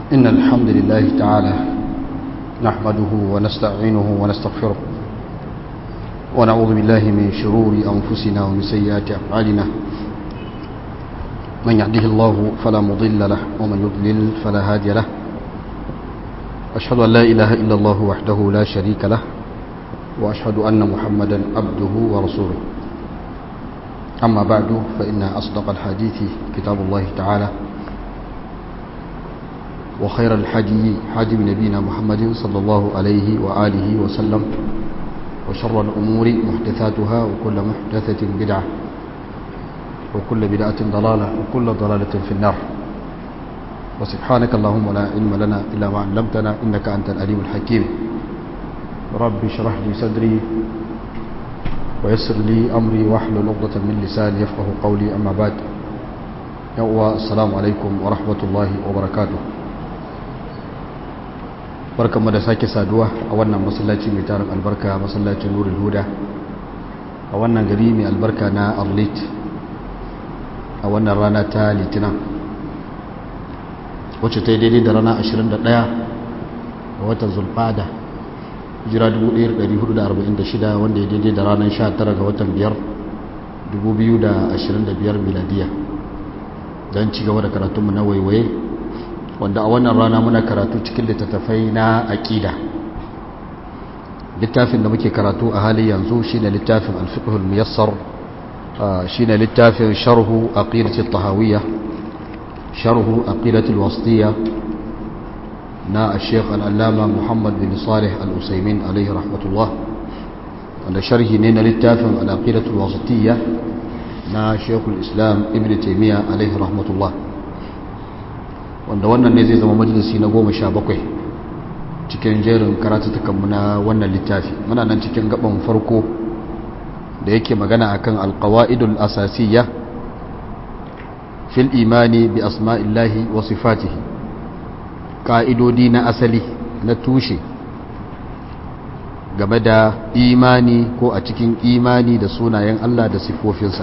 إن الحمد لله تعالى نحمده ونستعينه ونستغفره ونعوذ بالله من شرور أنفسنا ومن سيئات أفعالنا من يهده الله فلا مضل له ومن يضلل فلا هادي له أشهد أن لا إله إلا الله وحده لا شريك له وأشهد أن محمدا عبده ورسوله أما بعد فإن أصدق الحديث كتاب الله تعالى وخير الحدي حدي نبينا محمد صلى الله عليه وآله وسلم وشر الأمور محدثاتها وكل محدثة بدعة وكل بدعة ضلالة وكل ضلالة في النار وسبحانك اللهم لا علم لنا إلا ما علمتنا إنك أنت الأليم الحكيم رب اشرح لي صدري ويسر لي أمري واحلل عقدة من لساني يفقه قولي أما بعد السلام عليكم ورحمة الله وبركاته barkanmu da sake saduwa a wannan masallaci mai tarin albarka masallacin nurul huda a wannan gari mai albarka na arlit a wannan rana ta litinin wacce ta yi daidai da rana 21 a watan zulfada jira 1446 wanda ya daidai da ranar 19 ga watan 5 2025 miladiya don ci gaba da karatunmu na waiwaye wanda a wannan rana muna karatu cikin littattafai na aƙida littafin da muke karatu a halin yanzu shine littafin alfiqhul muyassar shine littafin sharhu aqidati tahawiyya sharhu aqidati alwasitiyya na al-sheikh al-allama muhammad bin salih al-usaymin alayhi rahmatullah wanda sharhi ne na littafin al-aqidatu alwasitiyya na sheikhul islam ibn taymiyyah alayhi rahmatullah wanda wannan ne zai zama majalisi na goma sha bakwai cikin jerin karatutukanmu na wannan littafi muna nan cikin gaban farko da yake magana akan alqawaidul asasiyya fil imani bi asma'illahi wa sifatihi ka'idodi na asali na tushe game da imani ko a cikin imani da sunayen Allah da sifofinsa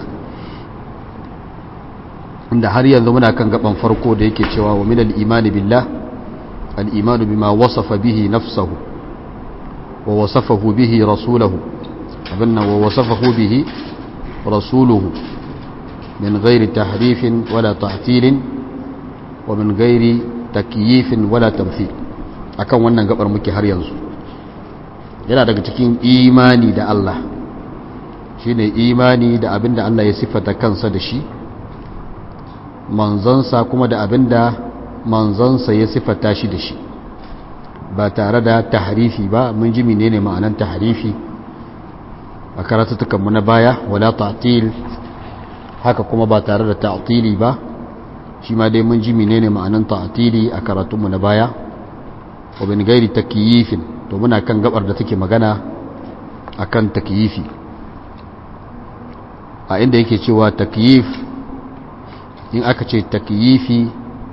inda har yanzu muna kan gaban farko da yake cewa wa min al-imani billah al-imanu bima wasafa bihi nafsuhu wa wasafahu bihi rasuluhu abinna wa wasafahu bihi rasuluhu min ghairi tahrifin wala ta'tilin wa min ghairi takyifin wala tamthil akan wannan gabar muke har yanzu yana daga cikin imani da Allah shine imani da abinda Allah ya sifata kansa da shi manzansa kuma da abinda manzansa ya sifata shi da shi ba tare da tahrifi ba mun ji menene ma'anan tahrifi a karatutukanmu na baya wala ta'til haka kuma ba tare da ta'tili ba shi ma dai mun ji menene ma'anan ta'tili a karatunmu na baya wa bin gairi takyifin to muna kan gabar da take magana akan takyifi a inda yake cewa takyif in aka ce takyifi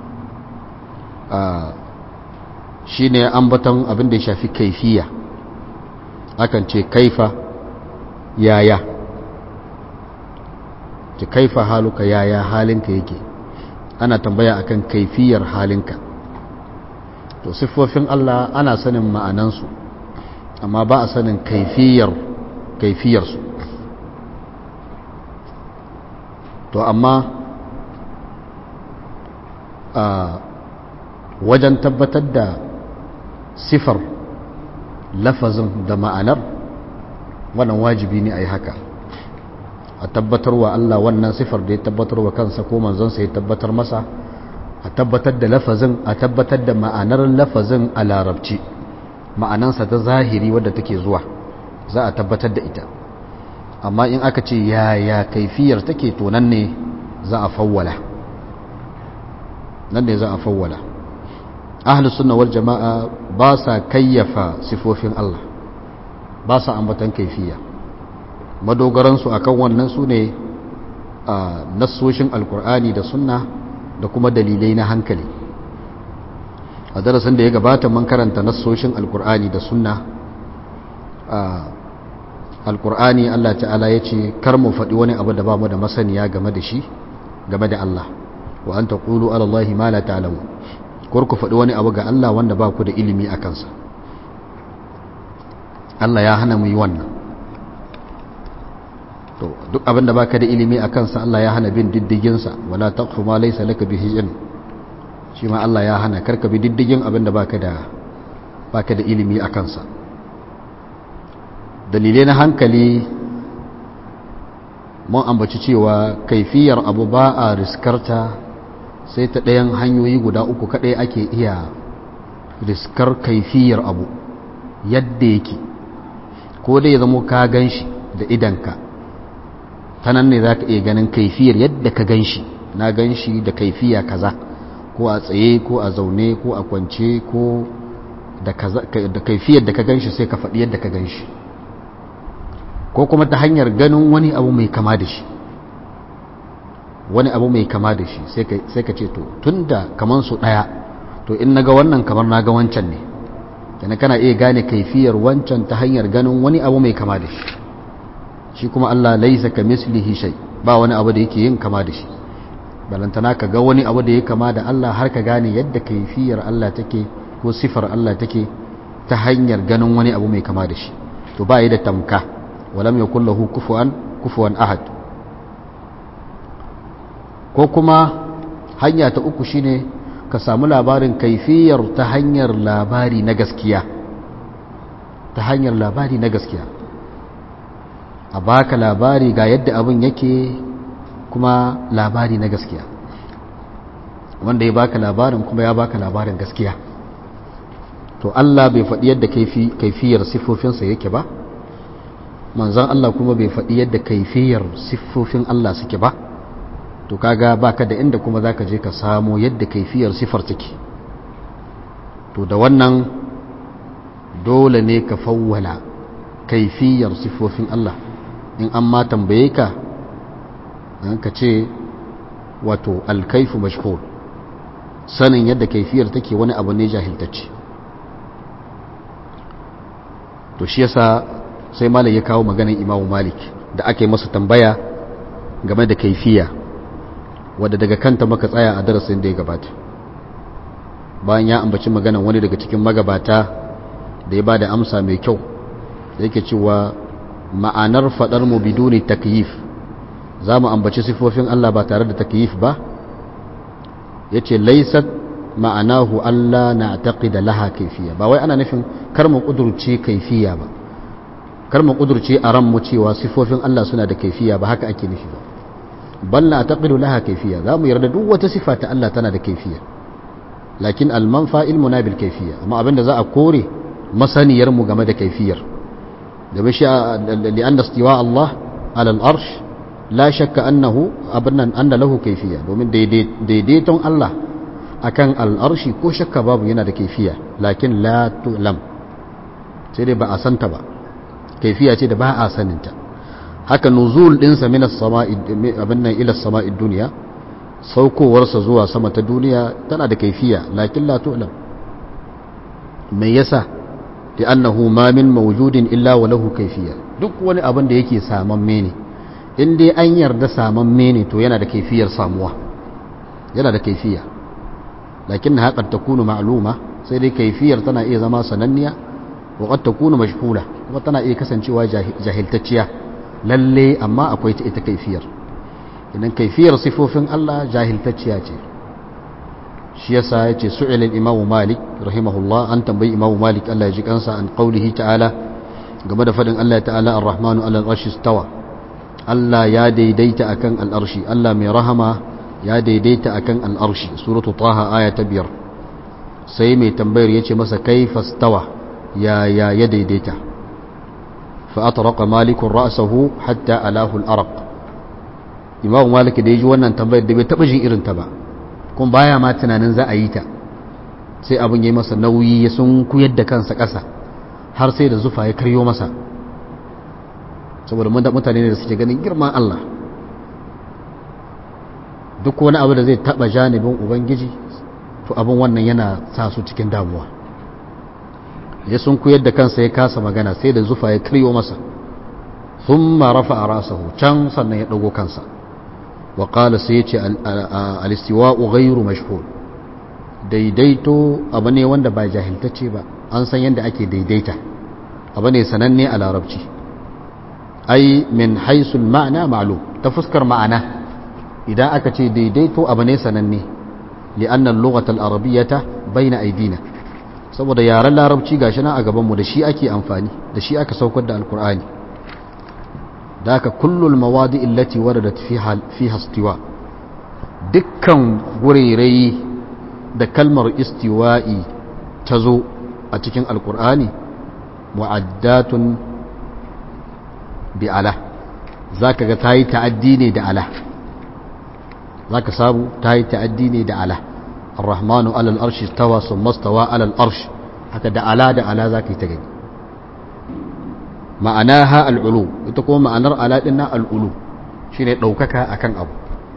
shi ne ambaton abin da ya shafi kaifiya akan ce kaifa yaya ce kaifa haluka yaya halinka yake ana tambaya akan kaifiyar halinka to siffofin Allah ana sanin ma'anansu amma ba a sanin kaifiyar kaifiyarsu to amma a wajen tabbatar da sifar lafazin da ma'anar wannan wajibi ne a yi haka a tabbatarwa Allah wannan sifar da ya tabbatarwa kansa ko manzonsa ya tabbatar masa a tabbatar da lafazin a tabbatar da ma'anar lafazin a larabci ma'anansa ta zahiri wadda take zuwa za a tabbatar da ita amma in aka ce yaya kaifiyar take to nan ne za a fawwala nan ne za a fawwala ahlus sunna wal jama'a ba sa kayyafa sifofin Allah ba sa ambatan kaifiya madogaran su akan wannan su ne nassoshin alkur'ani da sunna da kuma dalilai na hankali a darasin da ya gabata mun karanta nassoshin alkur'ani da sunna alkur'ani Allah ta'ala ya ce kar mu faɗi wani abu da ba mu da masaniya game da shi game da Allah wa an taqulu ala Allahi ma la ta'lamu ko ku faɗi wani abu ga Allah wanda ba ku da ilimi a kansa Allah ya hana mu yi wannan to duk abin da baka da ilimi a kansa Allah ya hana bin diddiginsa wala taqfu ma laysa laka bihi ilm shi ma Allah ya hana karka bi diddigin abin da baka da baka da ilimi a kansa dalilai na hankali mun ambaci cewa kaifiyar abu ba a riskarta sai ta ɗayan hanyoyi guda uku kaɗai ake iya riskar kaifiyar abu yadda yake ko dai zamo ka gan shi da idanka ta nan ne za ka iya ganin kaifiyar yadda ka gan shi na gan shi da kaifiya kaza ko a tsaye ko a zaune ko a kwance ko da kaifiyar da ka gan shi sai ka faɗi yadda ka gan shi ko kuma ta hanyar ganin wani abu mai kama da shi wani abu mai kama da shi sai ka ce to tun da kaman su ɗaya to in naga wannan kamar naga wancan ne kenan kana iya gane kaifiyar wancan ta hanyar ganin wani abu mai kama da shi shi kuma Allah laisa ka mislihi shay ba wani abu da yake yin kama da shi balantana ka ga wani abu da ya kama da Allah har ka gane yadda kaifiyar Allah take ko sifar Allah take ta hanyar ganin wani abu mai kama da shi to ba yi da tamka walam yakul lahu kufuwan kufuwan ahad ko kuma hanya ta uku shine ka samu labarin kaifiyar ta hanyar labari na gaskiya ta hanyar labari na gaskiya a baka labari ga yadda abin yake kuma labari na gaskiya wanda ya baka labarin kuma ya baka labarin gaskiya to Allah bai faɗi yadda kaifiyar siffofinsa yake ba manzan Allah kuma bai faɗi yadda kaifiyar siffofin Allah suke ba to kaga baka da inda kuma zaka je ka samo yadda kaifiyar sifar take to da wannan dole ne ka fawwala kaifiyar siffofin Allah in an ma tambaye ka ka ce wato alkaifu mashhur sanin yadda kaifiyar take wani abu ne jahiltacce to shi yasa sai malik ya kawo maganin imamu malik da aka yi masa tambaya game da kaifiya wadda daga kanta maka tsaya a darasin da ya gabata bayan ya ambaci maganan wani daga cikin magabata da ya ba da amsa mai kyau da yake cewa ma'anar faɗar mu biduni takyif za mu ambaci sifofin Allah ba tare da takyif ba ya ce laisat ma'anahu Allah na taƙida laha kaifiya ba wai ana nufin kar mu ƙudurce kaifiya ba kar mu ƙudurce a ranmu cewa sifofin Allah suna da kaifiya ba haka ake nufi ba bal na taƙidu laha kaifiya za mu yarda duk wata sifa ta Allah tana da kaifiya lakin almanfa ilmuna bil kaifiya amma abinda za a kore masaniyar mu game da kaifiyar da bashi li'an da istiwa Allah ala al-arsh la shakka annahu abinnan anna lahu kaifiya domin daidaiton Allah akan al-arshi ko shakka babu yana da kaifiya lakin la tu'lam sai dai ba a santa ba kaifiya ce da ba a saninta haka nuzul dinsa min as-sama'i abinnan ila as-sama'i dunya saukowarsa zuwa sama ta duniya tana da kaifiya lakin la tu'lam me yasa li'annahu ma min mawjudin illa wa lahu kaifiya duk wani abin da yake samamme ne in dai an yarda samamme ne to yana da kaifiyar samuwa yana da kaifiya lakin ha qad takunu ma'luma sai dai kaifiyar tana iya zama sananniya wa qad takunu mashhula kuma tana iya kasancewa jahiltacciya lalle amma akwai ta ita kaifiyar idan kaifiyar sifofin Allah jahiltacciya ce shi yasa yace su'ila al-imam malik rahimahullah an tambayi imam malik Allah ya ji kansa an qaulihi ta'ala game da fadin Allah ta'ala ar-rahmanu 'ala al-arshi istawa Allah ya daidaita akan al-arshi Allah mai rahama ya daidaita akan al-arshi suratu taha aya ta biyar sai mai tambayar yace masa kaifa istawa ya ya ya daidaita fa atraqa malikun ra'sahu hatta alahu al-araq imam malik da yaji wannan tambayar da bai taba jin irin ta ba kuma baya ma tunanin za a yi ta sai abin ya yi masa nauyi ya sun kuyar da kansa ƙasa har sai da zufa ya karyo masa saboda mutane ne da suke ganin girman Allah duk wani abu da zai taɓa janibin ubangiji to abin wannan yana sa su cikin damuwa ya sun kuyar da kansa ya kasa magana sai da zufa ya karyo masa sun rafa a rasahu can sannan ya ɗago kansa وقال سيتي الاستواء غير مشهور daidaito abu ne wanda ba jahiltacce ba an san yadda ake daidaita abu ne sananne a larabci ai min haisul ma'ana ma'lum ta fuskar ma'ana idan aka ce daidaito abu ne sananne li'anna al-lughata al-arabiyyata bayna aydina saboda yaren larabci gashi nan a gaban mu da shi ake amfani da shi aka saukar da alqur'ani da haka kullul mawadi allati waradat fiha fiha istiwa dukkan gurairai da kalmar istiwa'i ta zo a cikin alqur'ani mu'addatun bi ala zaka ga tayi ta'addi ne da ala zaka sabu tayi ta'addi ne da ala الرحمن على الأرش استوى ثم استوى على الأرش هكذا على دا على ذاك يتجد معناها العلو تكون معنى على إن العلو شيء دوكك أكن أبو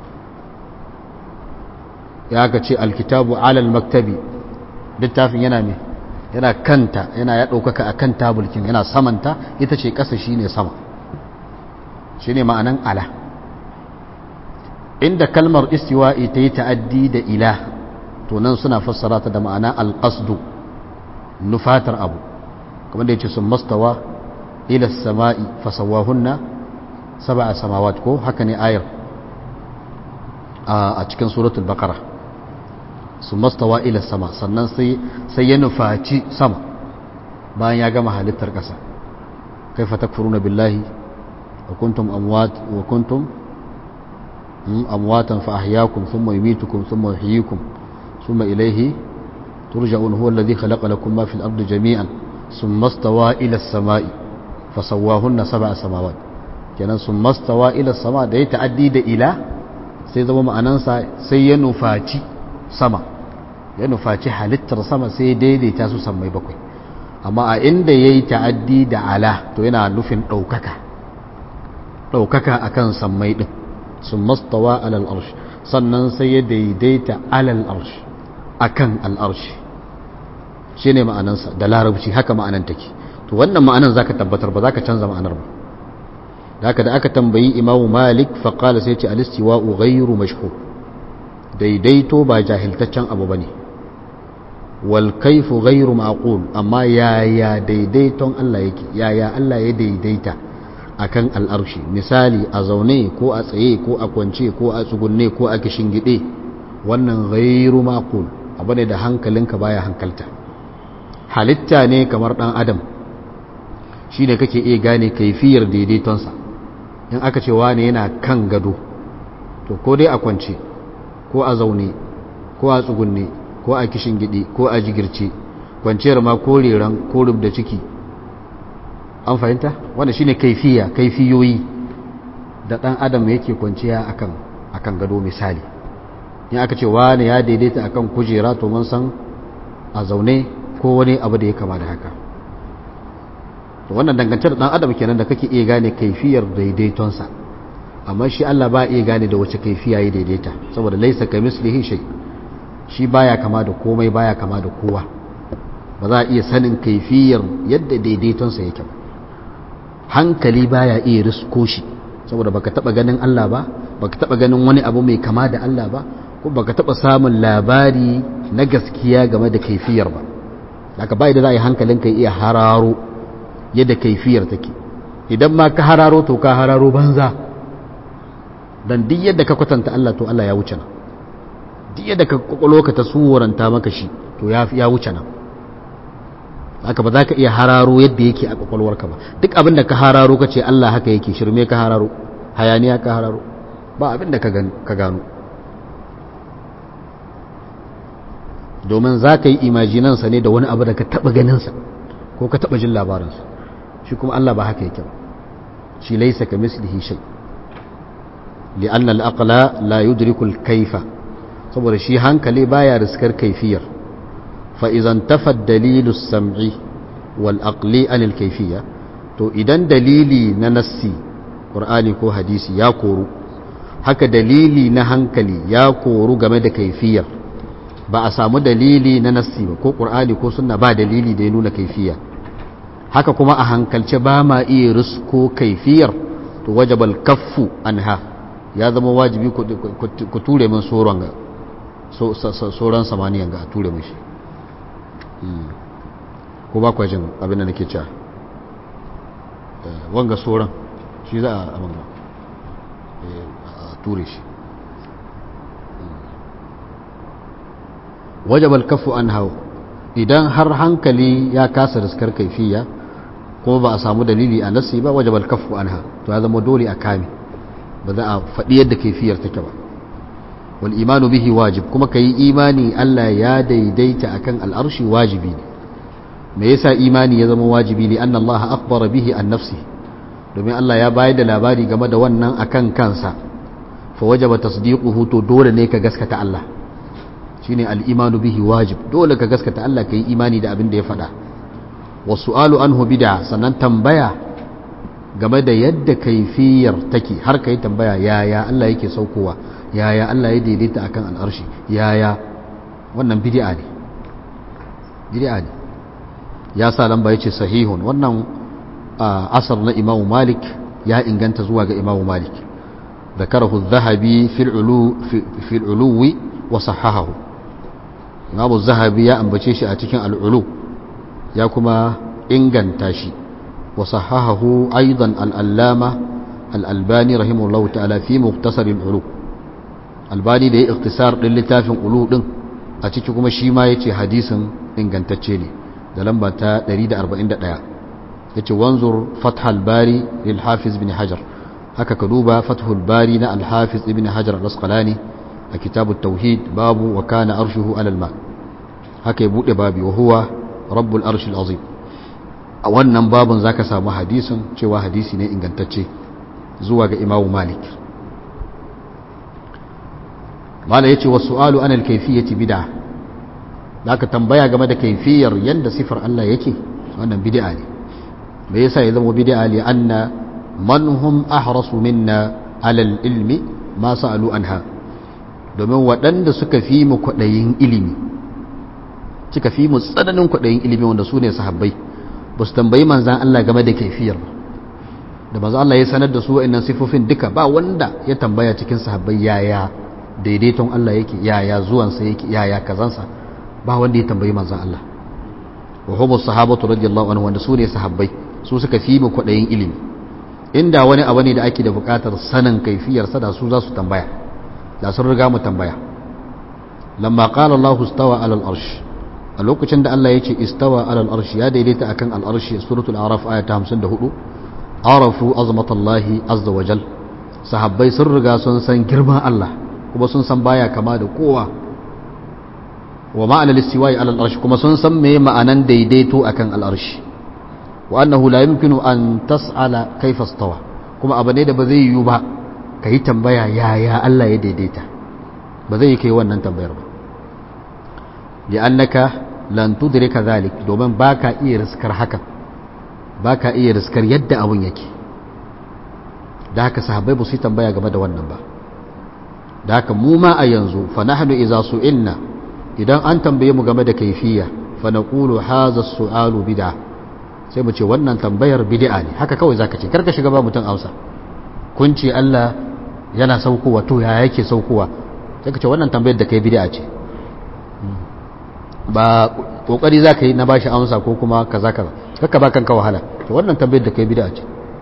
يا كتشي الكتاب على المكتب littafin yana me yana kanta yana ya ɗaukaka a kan tabulkin yana samanta ita ce ƙasa shi ne sama shi ne ma'anan ala inda kalmar istiwa'i ta yi ta'addi da ila to nan suna fassara ta da ma'ana alƙasdu nufatar abu kamar da ya ce sun mastawa ila sama'i fasawahunna saba a samawat ko haka ne ayar a cikin suratul bakara sun mastawa ila sama sannan sai ya nufaci sama bayan ya gama halittar ƙasa kai fatakfuruna billahi wa kuntum amwat wa kuntum amwatan fa ahyakum thumma yumitukum thumma yuhyikum ثم إليه ترجعون هو الذي خلق لكم ما في الأرض جميعا ثم استوى إلى السماء فسواهن سبع سماوات kenan sun mastawa ila sama da ya ta'addi da ila sai zama ma'anansa sai ya nufaci sama ya nufaci halittar sama sai daidaita su sammai bakwai amma a inda ya yi ta'addi da ala to yana nufin ɗaukaka ɗaukaka a kan sammai ɗin sun mastawa alal arshi sannan sai ya daidaita alal arshi akan al'arshi shi ne ma'anansa da larabci haka ma'anan take to wannan ma'anan za ka tabbatar ba za ka canza ma'anar ba da haka da aka tambayi imamu malik faƙala sai ce alistiwa'u ghairu mashhur daidaito ba jahiltaccen abu ba ne wal kaifu ghairu ma'qul amma yaya daidaiton Allah yake yaya Allah ya daidaita akan al'arshi misali a zaune ko a tsaye ko a kwance ko a tsugunne ko a gide wannan ghairu ma'qul abu ne da hankalinka baya hankalta halitta ne kamar dan adam shi ne kake iya gane kaifiyar daidaitonsa in aka ce wane yana kan gado to ko dai a kwance ko a zaune ko a tsugunne ko a gidi ko a jigirce kwanciyar ma ko reran ko rub da ciki an fahimta wanda shine kaifiya kaifiyoyi da dan adam yake kwanciya akan akan gado misali in aka ce wani ya daidaita akan kujera to mun san a zaune ko wani abu da ya kama da haka to wannan dangantar dan adam kenan da kake iya gane kaifiyar daidaitonsa amma shi Allah ba iya gane da wace kaifiya ya daidaita saboda laisa kamislihi shay shi baya kama da komai baya kama da kowa ba za a iya sanin kaifiyar yadda daidaitonsa yake ba hankali baya iya risko shi saboda baka taba ganin Allah ba baka taba ganin wani abu mai kama da Allah ba ko baka taba samun labari na gaskiya game da kaifiyar ba haka bai da za a yi hankalinka iya hararo yadda kaifiyar take idan ma ka hararo to ka hararo banza dan duk yadda ka kwatanta Allah to Allah ya wuce nan duk yadda ka kwakwalo ka tasawuranta maka shi to ya ya wuce nan haka ba za ka iya hararo yadda yake a kwakwalwarka ba duk abin da ka hararo ka ce Allah haka yake shirme ka hararo hayaniya ka hararo ba abin da ka gano domin za ka yi imajinansa ne da wani abu da ka taɓa ganinsa ko ka taɓa jin labarinsa shi kuma Allah ba haka yake ba shi laisa ka mislihi shay li'anna al-aqla la yudriku al-kayfa saboda shi hankali baya riskar kaifiyar fa idan tafa dalilu sam'i wal aqli an al-kayfiyya to idan dalili na nassi qur'ani ko hadisi ya koru haka dalili na hankali ya koru game da kaifiyar ba a samu dalili na nassi ba ko qur'ani ko sunna ba dalili da ya nuna kaifiya haka kuma a hankalce ba ma iya risko kaifiyar to wajabal kaffu anha ya zama wajibi ku ture min tsoron ga sauran samaniyan ga a ture mashi ko ba kwajin abin da nake cewa wanga sauran shi za a abin a ture shi wajabal kafu an hau idan har hankali ya kasa riskar kaifiya kuma ba a samu dalili a nasi ba wajabal kafu an ha to ya zama dole a kame ba za a faɗi yadda kaifiyar take ba wal imanu bihi wajib kuma ka yi imani Allah ya daidaita akan al'arshi wajibi ne me yasa imani ya zama wajibi ne anna Allah akhbara bihi an nafsi domin Allah ya bayar da labari game da wannan akan kansa fa wajaba tasdiquhu to dole ne ka gaskata Allah shine al-imanu bihi wajib dole ka gaskata Allah ka yi imani da abin da ya faɗa wasu'alu anhu bid'a sannan tambaya game da yadda kaifiyar take har kai tambaya yaya Allah yake saukowa yaya Allah ya daidaita akan al'arshi yaya wannan bid'a ne bid'a ne ya sa lamba yace sahihun wannan asar na Imam Malik ya inganta zuwa ga Imam Malik ذكره الذهبي في العلو في, في العلو وصححه Imam Zahabi ya ambace shi a cikin al'ulu ya kuma inganta shi wa sahahahu aidan al'allama al'albani rahimahullahu ta'ala fi muktasar al'ulu albani da ya iktisar ɗin littafin ulu ɗin a ciki kuma shi ma ya ce hadisin ingantacce ne da lamba ta 141 ya ce wanzur fathal bari lil hafiz bin hajar haka ka duba fathul bari na al-hafiz ibn hajar al-asqalani a kitabu tauhid babu wa kana arshuhu alal ma haka ya bude babi wa huwa rabbul arshil azim a wannan babun zaka samu hadisin cewa hadisi ne ingantacce zuwa ga imamu malik mala yace wa su'alu anil kayfiyati bid'a zaka tambaya game da kaifiyar yanda sifar Allah yake wannan bid'a ne me yasa ya zama bid'a li anna man hum ahrasu minna alal ilmi ma sa'alu anha domin waɗanda suka fi mu kwaɗayin ilimi suka fi mu tsananin kwaɗayin ilimi wanda su ne sahabbai ba su tambayi manzan Allah game da kaifiyar da manzan Allah ya sanar da su wa'annan sifofin duka ba wanda ya tambaya cikin sahabbai yaya daidaiton Allah yake yaya zuwansa yake yaya kazansa ba wanda ya tambayi manzan Allah wa hubu sahabatu radiyallahu anhu wanda su ne sahabbai su suka fi mu kwaɗayin ilimi inda wani abu ne da ake da buƙatar sanin kaifiyarsa da su za su tambaya da sun riga mu tambaya lamma qala Allahu istawa ala al-arsh a lokacin da Allah yake istawa ala al-arsh ya daidaita akan al-arsh suratul a'raf aya ta 54 arafu azmatallahi azza wa jal sahabbai sun riga sun san girman Allah kuma sun san baya kama da kowa wa ma'ana al-istiwa'i ala al-arsh kuma sun san me ma'anan daidaito akan al-arsh wa annahu la yumkinu an tas'ala kayfa istawa kuma abu ne da ba zai yiwu ba ka yi tambaya yaya Allah ya daidaita ba zai yi kai wannan tambayar ba li'annaka lan tudrika zalik domin baka iya riskar hakan baka iya riskar yadda abun yake da haka sahabbai ba su yi tambaya game da wannan ba da haka mu ma a yanzu fa nahnu idza su'ilna idan an tambaye mu game da kaifiya fa naqulu hadha as-su'alu bid'a sai mu ce wannan tambayar bid'a ne haka kawai zaka ce karka shiga ba mutum amsa kun ce Allah yana saukowa to ya yake saukowa sai ka ce wannan tambayar da kai bid'a ce ba kokari zaka yi na bashi amsa ko kuma kaza kaza kaka ba kanka wahala to wannan tambayar da kai bid'a ce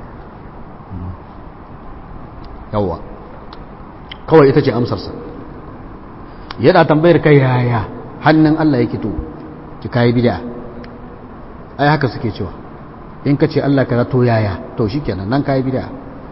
yawa kawai ita ce amsar sa yana tambayar kai yaya hannun Allah yake to ki kai bid'a ai haka suke cewa in ka ce Allah kaza to yaya to shikenan nan kai bid'a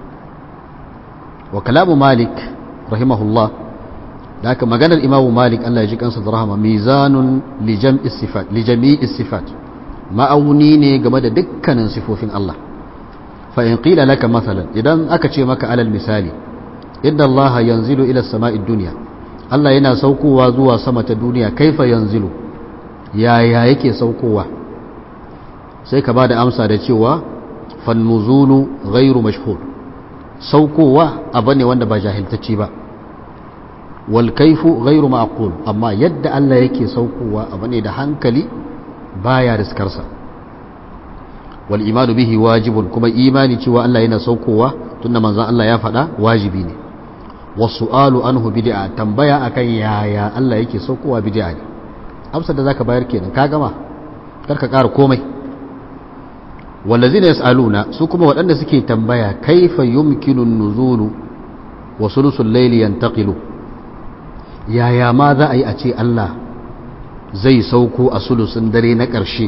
وكلام مالك رحمه الله لكن مجانا الإمام مالك الله يجيك أنسى درهما ميزان لجمع الصفات لجميع الصفات ما أونيني جمد دكا ننصفه في الله فإن قيل لك مثلا إذا أكتشي مك على المثال إن الله ينزل إلى السماء الدنيا الله ينا سوكوا وزوا سمة الدنيا كيف ينزل يا يا يكي سوكوا سيكا بعد أمسى دتشوا فالنزول غير مشهور saukowa abu ne wanda ba jahiltacci ba wal kaifu ghairu ma'qul amma yadda Allah yake saukowa abu ne da hankali baya riskarsa wal imanu bihi wajibun kuma imani cewa Allah yana saukowa tunda manzon Allah ya faɗa wajibi ne wasu alu anhu bid'a tambaya akan yaya Allah yake saukowa bid'a ne amsar da zaka bayar kenan ka gama karka ƙara komai wallazina yas'aluna su kuma waɗanda suke tambaya kaifa yumkinu nuzulu wa sulusul layli yantaqilu yaya ma za a yi a ce Allah zai sauko a sulusun dare na ƙarshe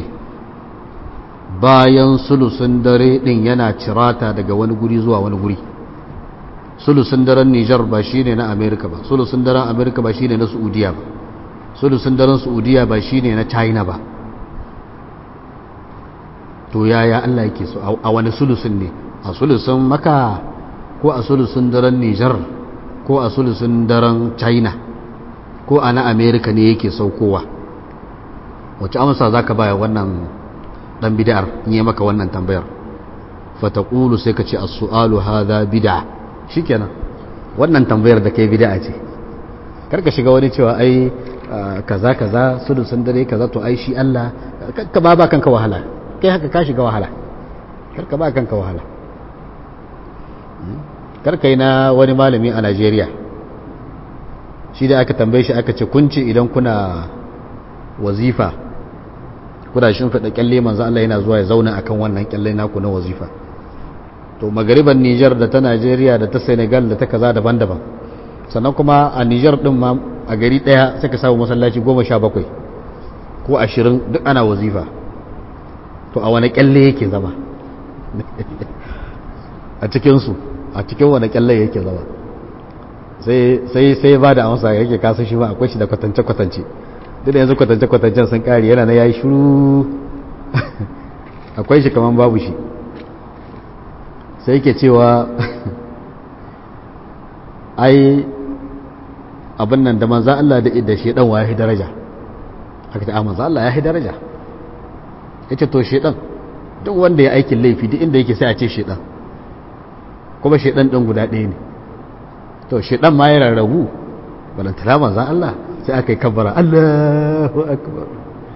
bayan sulusun dare ɗin yana cirata daga wani guri zuwa wani guri sulusun daren Nijar ba shi ne na Amerika ba sulusun daren Amerika ba shi ne na Saudiya ba sulusun daren Saudiya ba shi ne na China ba to yaya Allah yake so a wani sulusun ne a sulusun maka ko a sulusun daren Nijar ko a sulusun daren China ko a na Amerika ne yake saukowa wace amsa za ka baya wannan dan bid'ar in yi maka wannan tambayar fataqulu sai ka ce as-su'alu hadha bid'a shikenan wannan tambayar da kai bid'a ce karka shiga wani cewa ai kaza kaza sulusun dare kaza to ai shi Allah ka ba ba kanka wahala kai haka ka shiga wahala karka ba kanka wahala karka yi na wani malami a Najeriya shi da aka tambaye shi aka ce kunci idan kuna wazifa kuna shimfiɗa kyalle manzo Allah yana zuwa ya zauna akan wannan kyalle naku na wazifa to magariban Niger da ta Najeriya da ta Senegal da ta kaza daban-daban sannan kuma a Niger din ma a gari daya sai ka samu masallaci 17 ko 20 duk ana wazifa to a wani kyalle yake zama a cikin su a cikin wani kyalle yake zama sai sai sai ba da amsa yake kasa shi ba akwai shi da kwatance kwatance duk da yanzu kwatance kwatancen sun kare yana na yayi shiru akwai shi kaman babu shi sai yake cewa ai abin nan da manzo Allah da da shedan wa yahi daraja aka ce a manzo Allah yahi daraja yace to shedan duk wanda ya aikin laifi duk inda yake sai a ce shedan kuma shedan din guda ɗaya ne to shedan ma ya rarrabu balantana manzo Allah sai aka yi kabbara Allahu akbar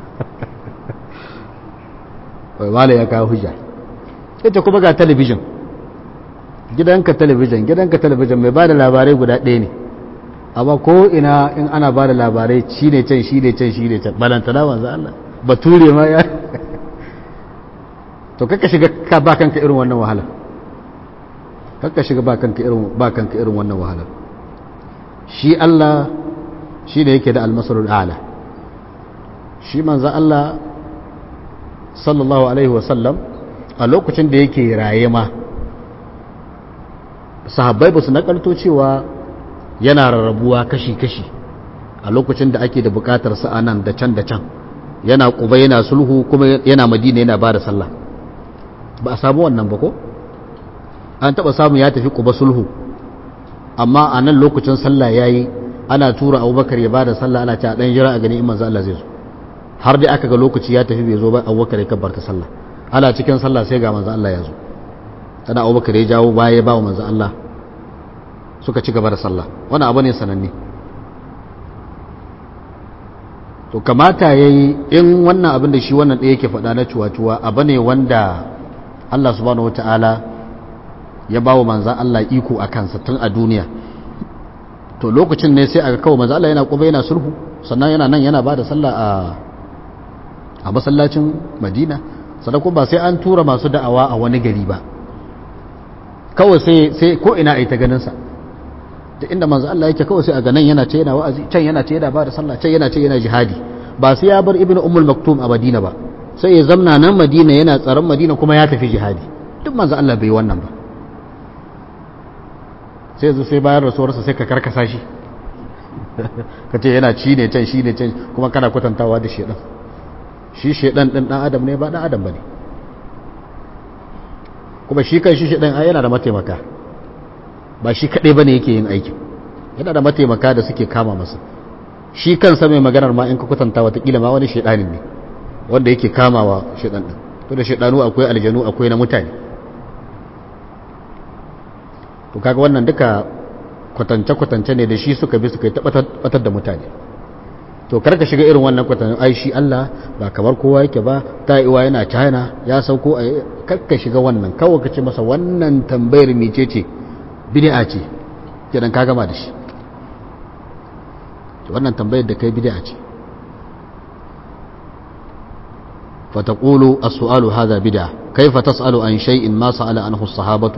wai mala ya kawo hujja ita kuma ga talabijin gidanka talabijin gidanka talabijin mai bada labarai guda ɗaya ne amma ko ina in ana bada labarai shi ne can shi ne can shi ne can balantana wanzu Allah bature ma ya to kaka shiga ka ba kanka irin wannan wahala kaka shiga ba kanka irin ba kanka irin wannan wahala shi Allah shi ne yake da almasarul a'la shi manzo Allah sallallahu alaihi wasallam a lokacin da yake raye ma sahabbai ba su nakalto cewa yana rarrabuwa kashi-kashi a lokacin da ake da bukatar sa nan da can da can yana kuba yana sulhu kuma yana madina yana bada sallah ba a samu wannan ba ko an taba samu ya tafi kuba sulhu amma a nan lokacin sallah yayi ana tura abubakar ya bada sallah ana ta dan jira a gani in manzo Allah zai zo har dai aka ga lokaci ya tafi bai zo ba abubakar ya kabbarta sallah ana cikin sallah sai ga manzo Allah ya zo tana abubakar ya jawo baya ya ba wa manzo Allah suka ci gaba da sallah wani abu ne sananne to kamata ya yi in wannan abin da shi wannan ɗaya yake faɗa na cuwa-cuwa abu ne wanda Allah subhanahu wa ta'ala ya ba wa manzan Allah iko a kansa tun a duniya to lokacin ne sai aka kawo manzan Allah yana kuma yana sulhu sannan yana nan yana ba da sallah a masallacin madina sannan kuma ba sai an tura masu da'awa a wani gari ba kawai sai ko ina a yi ta ganinsa da inda manzo Allah yake kawai sai a ganan yana ce yana wa'azi can yana ce yana ba da sallah can yana ce yana jihadi ba sai ya bar ibnu ummul maktum a madina ba sai ya zamna nan madina yana tsaron madina kuma ya tafi jihadi duk manzo Allah bai wannan ba sai zo sai bayan rasuwarsa sai ka karkasa shi ka ce yana ci ne can shi ne can kuma kana kwatantawa da shedan shi shedan din dan adam ne ba dan adam bane kuma shi kan shi shedan ai yana da mataimaka ba shi kaɗai ba ne yake yin aikin yana da mataimaka da suke kama masa shi kansa mai maganar ma in ka kwatanta watakila ma wani shaidanin ne wanda yake kamawa shaidan ɗin to da shaidanu akwai aljanu akwai na mutane to kaga wannan duka kwatance-kwatance ne da shi suka bi suka yi tabbatar da mutane to karka shiga irin wannan kwatance ai shi Allah ba kamar kowa yake ba ta iwa yana china ya sauko a karka shiga wannan kawai ka ce masa wannan tambayar mecece ce bid'a ce kenan ka gama da shi wannan tambayar da kai bid'a ce فتقول السؤال هذا بدعة كيف تسأل عن شيء ما سأل عنه الصحابة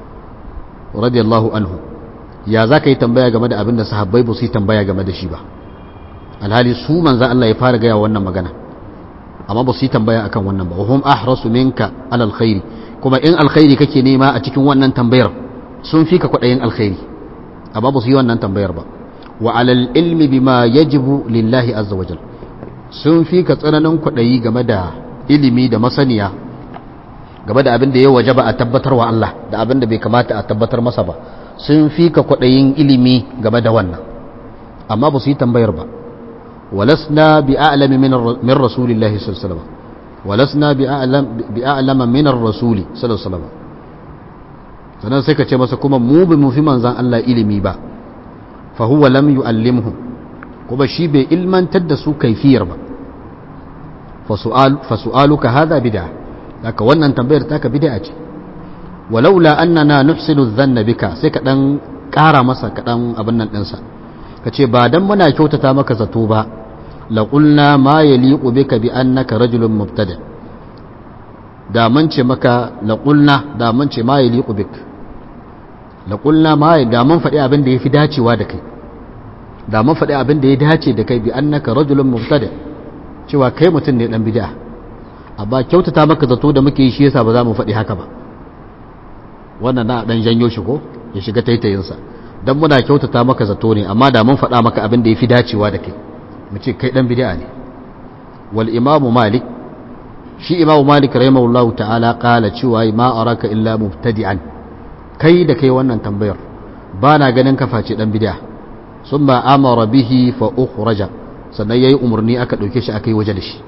رضي الله عنه يا ذاك يتنبيه game da abin da sahabbai ba su yi tambaya game da shi ba alhali su manzo Allah ya fara gaya wannan magana amma ba su yi tambaya akan wannan ba hum ahrasu minka alal khairi kuma in alkhairi kake nema a cikin wannan tambayar sun fi ka kwadayin alkhairi amma ba su yi wannan tambayar ba wa alal ilmi bima yajibu lillahi azza wajal sun fi ka tsananin kwadayi game da ilimi da masaniya game da abin da ya waje ba a tabbatar wa Allah da abin da bai kamata a tabbatar masa ba sun fi ka kwaɗayin ilimi game da wannan amma ba su yi tambayar ba walasna bi a'lami min rasulillahi sallallahu alaihi wasallam walasna bi a'lama min rasuli sallallahu alaihi wasallam sannan sai ka ce masa kuma mu bi mu fi manzan Allah ilimi ba fa huwa lam yu'allimhu kuma shi bai ilmantar da su kaifiyar ba fasu'aluka hadha bid'a haka wannan tambayar taka bid'a ce walaula annana nuhsinu dhanna bika sai ka dan ƙara masa ka dan abin nan ɗinsa ka ce ba dan muna kyautata maka zato ba la qulna ma yaliqu bika bi annaka rajulun mubtada da mun ce maka la qulna da mun ce ma yaliqu bik la qulna ma da mun faɗi abin da yafi dacewa da kai da mun faɗi abin da ya dace da kai bi annaka rajulun mubtada cewa kai mutum ne dan bid'a amma kyautata maka zato da muke yi shi yasa ba za mu faɗi haka ba wannan na dan janyo shi ko ya shiga taitayinsa dan muna kyautata maka zato ne amma da mun faɗa maka abin da yafi dacewa da kai mu ce kai dan bid'a ne wal imamu malik shi imamu malik rahimahullahu ta'ala qala cewa ma araka illa mubtadi'an kai da kai wannan tambayar ba na ganin ka face dan bid'a summa amara bihi fa ukhraja sannan yayi umarni aka dauke shi aka yi waje da shi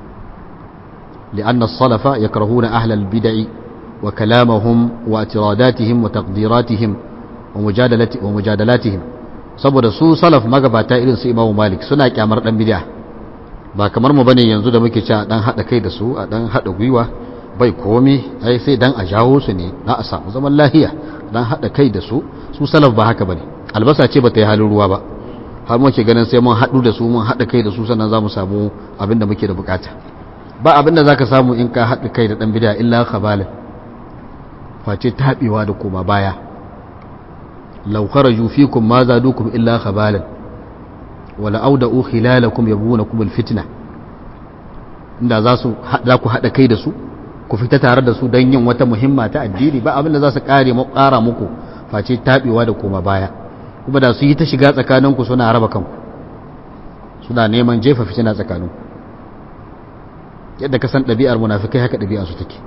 لأن الصلف يكرهون أهل البدع وكلامهم واعتراداتهم وتقديراتهم ومجادلة ومجادلاتهم saboda su salaf magabata irin su Imam Malik suna kyamar dan bid'a ba kamar mu bane yanzu da muke cewa dan hada kai da su a dan hada gwiwa bai komi ai sai dan a jawo su ne na a samu zaman lahiya dan hada kai da su su salaf ba haka bane albasa ce bata yi halin ruwa ba har muke ganin sai mun hadu da su mun hada kai da su sannan za mu samu abin da muke da bukata ba abin da za ka samu in ka haɗa kai da ɗan bida illa khabalin face taɓewa da koma baya laukara yufikun ma za dukun illa khabalin wala auda u khilalakum yabuna kumul fitna inda za su za ku haɗa kai da su ku fita tare da su don yin wata muhimma ta addini ba abin da za su ƙare ƙara muku face taɓewa da koma baya kuma da su yi ta shiga tsakaninku suna raba kanku suna neman jefa fitina tsakaninku yadda ka san ɗabi'ar munafikai haka ɗabi'ar su take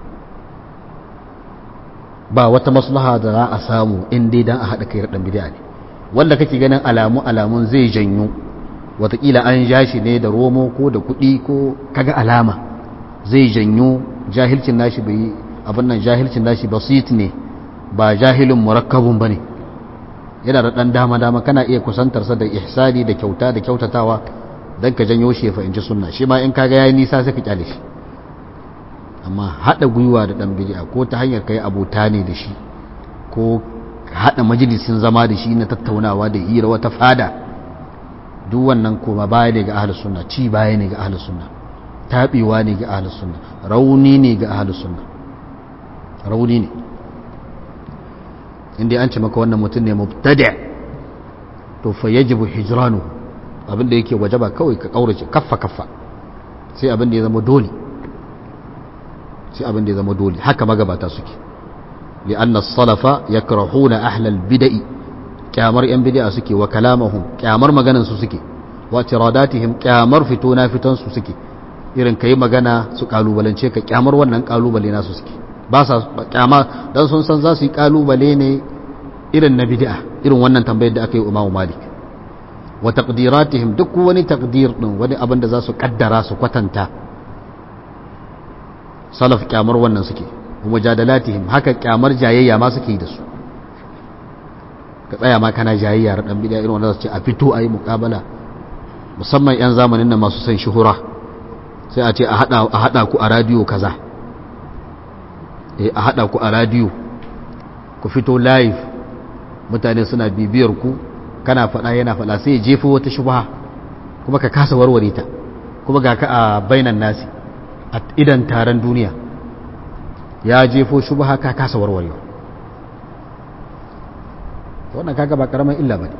ba wata maslaha da za a samu in dai dan a haɗa kai ɗan bid'a ne wanda kake ganin alamu alamun zai janyo watakila an ja shi ne da romo ko da kuɗi ko kaga alama zai janyo jahilcin nashi bai abin nan jahilcin nashi basit ne ba jahilin murakkabun bane yana da ɗan dama dama kana iya kusantarsa da ihsani da kyauta da kyautatawa don ka janyo shi ya fahimci sunna shi ma in kaga yayi nisa sai ka kyale shi amma hada gwiwa da dan bid'a ko ta hanyar kai abota ne da shi ko hada majalisin zama da shi na tattaunawa da hira wata fada duk wannan koma baya ne ga ahlus sunna ci baya ne ga ahlus sunna tabewa ne ga ahlus sunna rauni ne ga ahlus sunna rauni ne inda an ce maka wannan mutum ne mubtadi' to fa yajibu hijranuhu abin da yake waje ba kawai ka kaurace kaffa kaffa sai abin da ya zama dole sai abin da ya zama dole haka magabata suke li'anna salafa yakrahuna ahlal bid'i kyamar yan bid'a suke wa kalamahum kyamar maganan su suke wa tiradatihim kyamar fito na fiton su suke irin kai magana su kalubalance ka kyamar wannan kalubale nasu suke ba sa kyama dan sun san za su yi kalubale ne irin na bid'a irin wannan tambayar da aka yi Imam Malik wa taqdiratihim duk wani taqdir din wani abin da za su kaddara su kwatanta salaf kyamar wannan suke wa mujadalatihim haka kyamar jayayya ma suke da su ka tsaya ma kana jayayya da dan bid'a irin wanda su ce a fito ayi muqabala musamman yan zamanin nan masu san shuhura sai a ce a hada a hada ku a radio kaza eh a hada ku a radio ku fito live mutane suna bibiyar ku kana faɗa yana faɗa sai ya jefo wata shubha kuma ka kasa warware ta kuma ga ka a bainan nasi a idan taron duniya ya jefo shubha ka kasa warwarewa wannan kaga ba karamin illa bane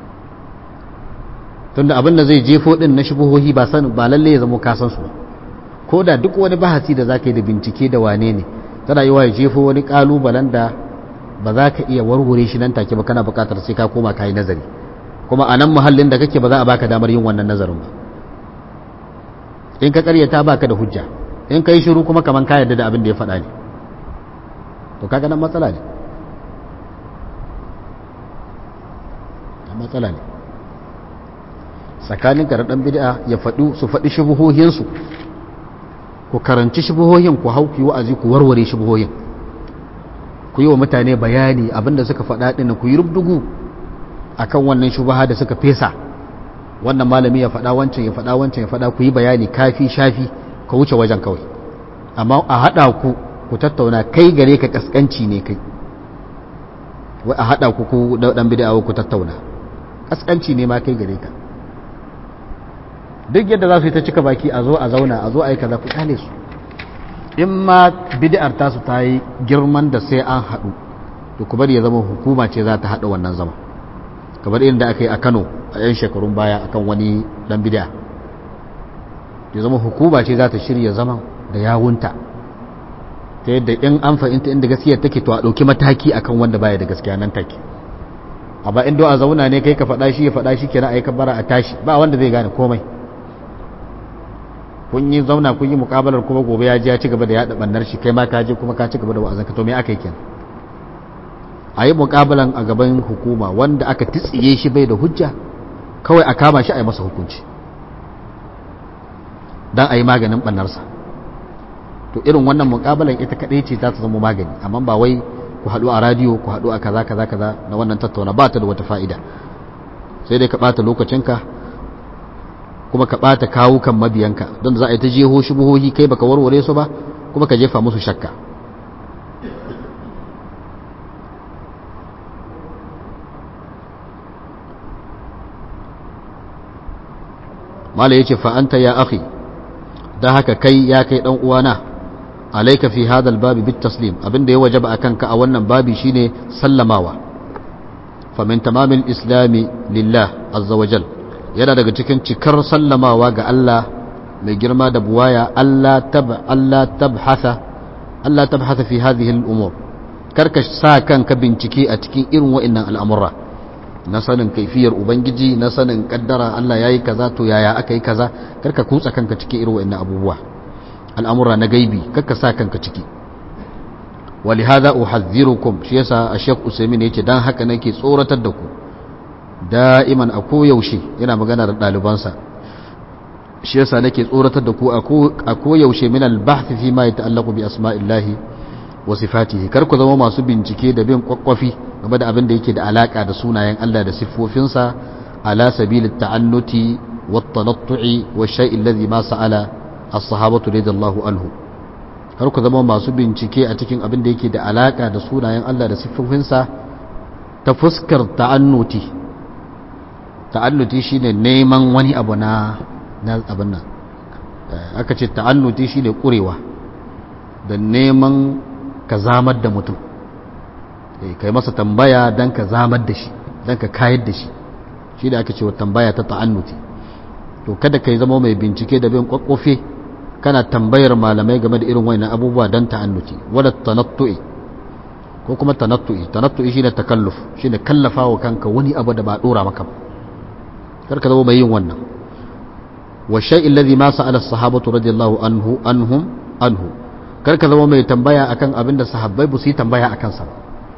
tunda abin da zai jefo din na shubuhohi ba san ba lalle ya zama ka san su ba ko da duk wani bahasi da zaka yi da bincike da wane ne tana yi wa ya jefo wani kalubalen da ba za ka iya warware shi nan take ba kana buƙatar sai ka koma ka yi nazari kuma a nan muhallin da kake ba za a baka damar yin wannan nazarin ba in ka karyata baka da hujja in ka yi shiru kuma kaman ka yarda da abin da ya faɗa ne to kaga nan matsala ne matsala ne tsakanin da ɗan bid'a ya faɗi su faɗi shubuhohinsu ku karanci shubuhohin ku hau ku wa'azi ku warware shubuhohin ku yi wa mutane bayani abinda suka faɗa ɗin ku yi rubdugu akan wannan shubaha da suka fesa wannan malami ya faɗa wancan ya faɗa wancan ya faɗa ku yi bayani kafi shafi ka wuce wajen kawai amma a haɗa ku ku tattauna kai gare ka kaskanci ne kai wai a haɗa ku ku ɗan bid'a ku tattauna kaskanci ne ma kai gare ka duk yadda za su yi ta cika baki a zo a zauna a zo a yi kaza ku kyale su in ma bid'ar tasu ta yi girman da sai an haɗu to ku bari ya zama hukuma ce za ta haɗa wannan zama kamar inda aka yi a Kano a yan shekarun baya akan wani dan bid'a ya zama hukuma ce za ta shirya zaman da yawunta ta yadda in an fahimta inda gaskiya take to a ɗauki mataki akan wanda baya da gaskiya nan take a ba inda a zauna ne kai ka faɗa shi ya faɗa shi kenan a yi kabara a tashi ba wanda zai gane komai kun yi zauna kun yi mukabalar kuma gobe ya ji ya ci gaba da yaɗa ɓannar shi kai ma ka je kuma ka ci gaba da wa'azin ka to me aka yi kenan a yi mukabalan a gaban hukuma wanda aka titsiye shi bai da hujja kawai a kama shi a yi masa hukunci don a yi maganin ɓannarsa to irin wannan mukabalan ita kaɗai ce za ta zama magani amma ba wai ku haɗu a radiyo ku haɗu a kaza kaza kaza na wannan tattauna ba ta da wata fa'ida sai dai ka ɓata lokacinka kuma ka ɓata kawukan mabiyanka don za a yi ta jeho shubuhohi kai baka warware su ba kuma ka jefa musu shakka mala ya ce fa'anta ya akhi don haka kai ya kai ɗan uwana alaika fi hadal babi bit taslim abinda ya wajaba a kanka a wannan babi shine sallamawa famin tamamin islami lillah azza wajal yana daga cikin cikar sallamawa ga Allah mai girma da buwaya Allah tab Allah tabhatha Allah tabhatha fi hadhihi al-umur karka sa kanka bincike a cikin irin wa'annan al'amura na sanin kaifiyar ubangiji na sanin kaddara Allah yayi kaza to yaya aka yi kaza karka kutsa kanka cikin irin wa'annan abubuwa al'amura na gaibi karka sa kanka ciki ولهذا أحذركم شيسا الشيخ أسيمين يتي دان haka nake tsoratar da ku da'iman a koyaushe yana magana da ɗalibansa shi yasa nake tsoratar da ku a koyaushe min al-bahth fi ma yata'allaqu bi asma'illahi wa sifatihi kar ku zama masu bincike da bin kwakwafi game da abin da yake da alaka da sunayen Allah da siffofinsa ala sabil at-ta'annuti wa at-tanattu'i wa shay'i alladhi ma sa'ala as-sahabatu radiyallahu anhu kar ku zama masu bincike a cikin abin da yake da alaka da sunayen Allah da siffofinsa ta fuskar ta'annuti ta'annuti shine neman wani abu na na abin nan aka ce ta'annuti shine kurewa da neman ka zamar da mutum kai masa tambaya dan ka zamar da shi dan ka kayar da shi shi da aka ce wa tambaya ta ta'annuti to kada kai zama mai bincike da bin kwakwafe kana tambayar malamai game da irin wannan abubuwa dan ta'annuti wala tanattu'i ko kuma tanattu'i tanattu'i shine takalluf shine kallafawa kanka wani abu da ba dora maka ba karka zama mai yin wannan wa shay'in alladhi ma sa'ala as-sahabatu radiyallahu anhu anhum anhu karka zama mai tambaya akan abin da sahabbai ba su yi tambaya akan sa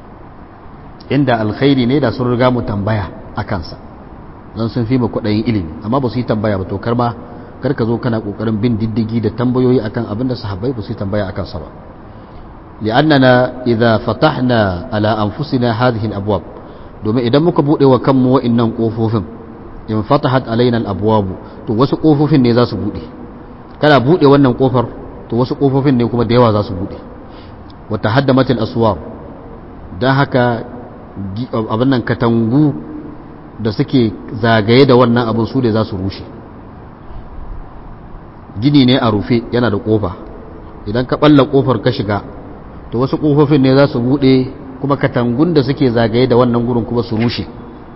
inda alkhairi ne da sun riga mu tambaya akan sa dan sun fi mu kudayin ilimi amma ba su yi tambaya ba to karma karka zo kana kokarin bin diddigi da tambayoyi akan abin da sahabbai ba su yi tambaya akan sa ba li'annana idza fatahna ala anfusina hadhihi al-abwab domin idan muka bude wa kanmu wa'annan kofofin in fatahat alaina al-abwab to wasu kofofin ne za su bude kana bude wannan kofar to wasu kofofin ne kuma da yawa za su bude wa tahaddamat al-aswar dan haka abin nan katangu da suke zagaye da wannan abin su da za su rushe gini ne a rufe yana da kofa idan ka balla kofar ka shiga to wasu kofofin ne za su bude kuma katangun da suke zagaye da wannan gurin kuma su rushe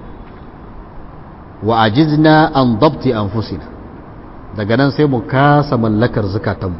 wa ajizna an dabti anfusina daga nan sai mu kasa mallakar zukatanmu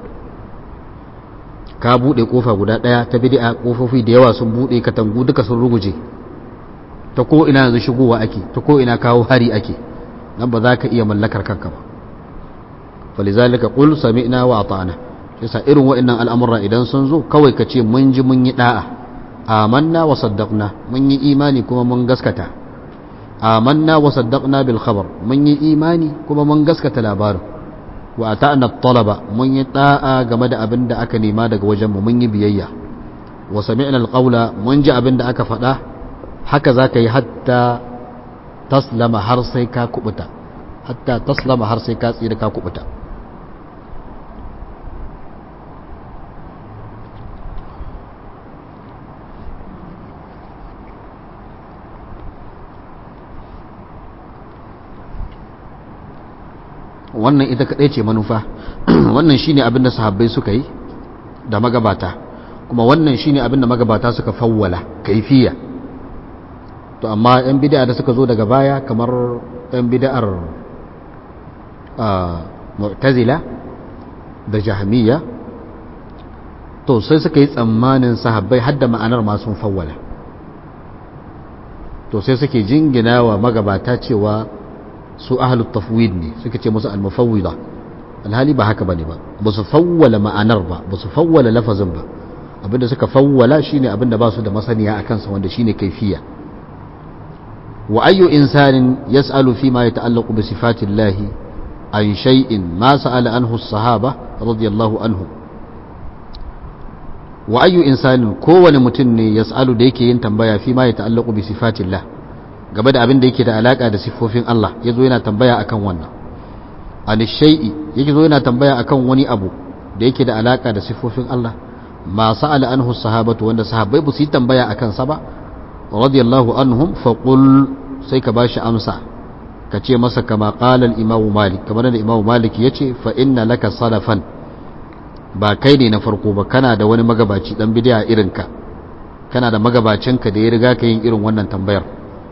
ka bude kofa guda daya ta bid'a kofofi da yawa sun bude katangu duka sun ruguje ta ko ina yanzu shigowa ake ta ko ina kawo hari ake nan ba za ka iya mallakar kanka ba falizalika qul sami'na wa ata'na yasa irin wa'annan al'amura idan sun zo kawai ka ce mun ji mun yi da'a amanna wa saddaqna mun yi imani kuma mun gaskata amanna wa saddaqna bil khabar mun yi imani kuma mun gaskata labarin wa ata'na talaba mun yi da'a game da abin da aka nema daga wajen mu mun yi biyayya wa sami'na al-qawla mun ji abin da aka faɗa haka zaka yi hatta taslama har sai ka kubuta hatta taslama har sai ka tsira ka kubuta wannan ita kaɗai ce manufa wannan shine abin da sahabbai suka yi da magabata kuma wannan shine abin da magabata suka fawwala kaifiya to amma yan bid'a da suka zo daga baya kamar yan bid'ar mu'tazila da jahmiya to sai suka yi tsammanin sahabbai hadda ma'anar ma sun fawwala to sai suke jingina wa magabata cewa su ahlut tafwid ne suka ce musu al-mufawwida alhali ba haka bane ba ba su fawwala ma'anar ba ba su fawwala lafazin ba abinda suka fawwala shine abinda ba su da masaniya akan sa wanda shine kaifiya wa ayyu insanin yas'alu fi ma yata'allaqu bi sifatillahi an shay'in ma sa'ala anhu as-sahaba radiyallahu anhu wa ayyu insanin kowane mutum ne yas'alu da yake yin tambaya fi ma yata'allaqu bi sifatillah game da abin da yake da alaka da siffofin Allah ya zo yana tambaya akan wannan an shay'i yake zo yana tambaya akan wani abu da yake da alaka da siffofin Allah ma sa'ala anhu sahabatu wanda sahabbai ba su yi tambaya akan sa ba radiyallahu anhum fa qul sai ka bashi amsa ka ce masa kama qala al-imam malik kamar da imam malik yace fa inna laka salafan ba kai ne na farko ba kana da wani magabaci dan bid'a irinka kana da magabacinka da ya riga ka yin irin wannan tambayar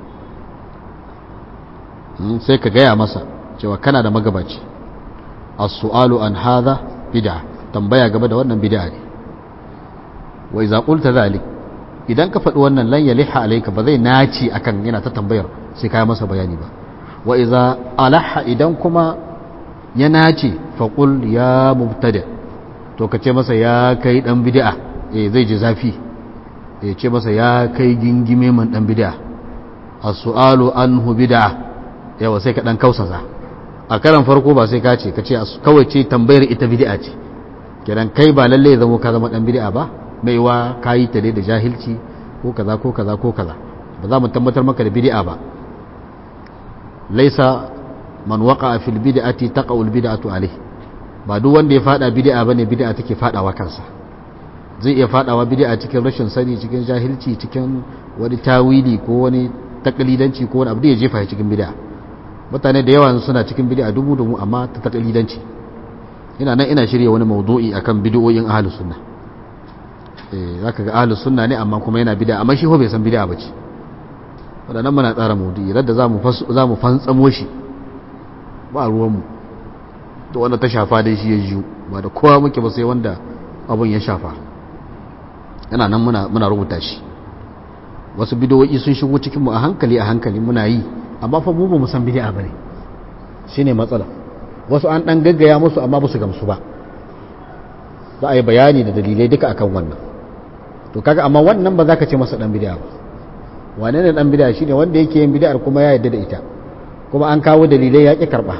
sai ka gaya masa cewa kana da magabaci as-su'alu an hadha bid'a tambaya game da wannan bid'a ne wa idza qulta zalik idan ka faɗi wannan lan yaliha alayka ba zai naci akan yana ta tambayar sai ka yi masa bayani ba wa idza alaha idan kuma ya nace fa qul ya mubtada to ka ce masa ya kai dan bid'a eh zai ji zafi eh ce masa ya kai gingime man dan bid'a as-su'alu anhu bid'a yawa sai ka dan kausasa a karan farko ba sai ka ce ka ce kawai ce tambayar ita bid'a ce kiran kai ba lalle ya zama ka zama dan bid'a ba mai wa kayi ta da jahilci ko kaza ko kaza ko kaza ba za mu tabbatar maka da bid'a ba laisa man waqa fil bid'ati taqa'u al bid'atu alayh ba duk wanda ya fada bid'a bane bid'a take fadawa kansa zai iya fadawa bid'a cikin rashin sani cikin jahilci cikin wani tawili ko wani takalidanci ko wani abu da ya jefa cikin bid'a mutane da yawa suna cikin bid'a dubu dubu amma ta takalidanci ina nan ina shirya wani maudu'i akan bid'o'in ahlus sunna eh zaka ga ahlus sunna ne amma kuma yana bid'a amma shi ho bai san bid'a bace wadannan muna tsara maudu'i radda zamu zamu fantsamo shi ba ruwan mu to wanda ta shafa dai shi ya jiyo ba da kowa muke ba sai wanda abun ya shafa yana nan muna muna rubuta shi wasu bid'o'i sun shigo cikin mu a hankali a hankali muna yi amma fa mu ba mu san bid'a bane shine matsala wasu an dan gaggaya musu amma ba su gamsu ba za a yi bayani da dalilai duka akan wannan to kaga amma wannan ba za ka ce masa dan bid'a ba wane ne dan bid'a shine wanda yake yin bid'ar kuma ya yarda da ita kuma an kawo dalilai ya ki karba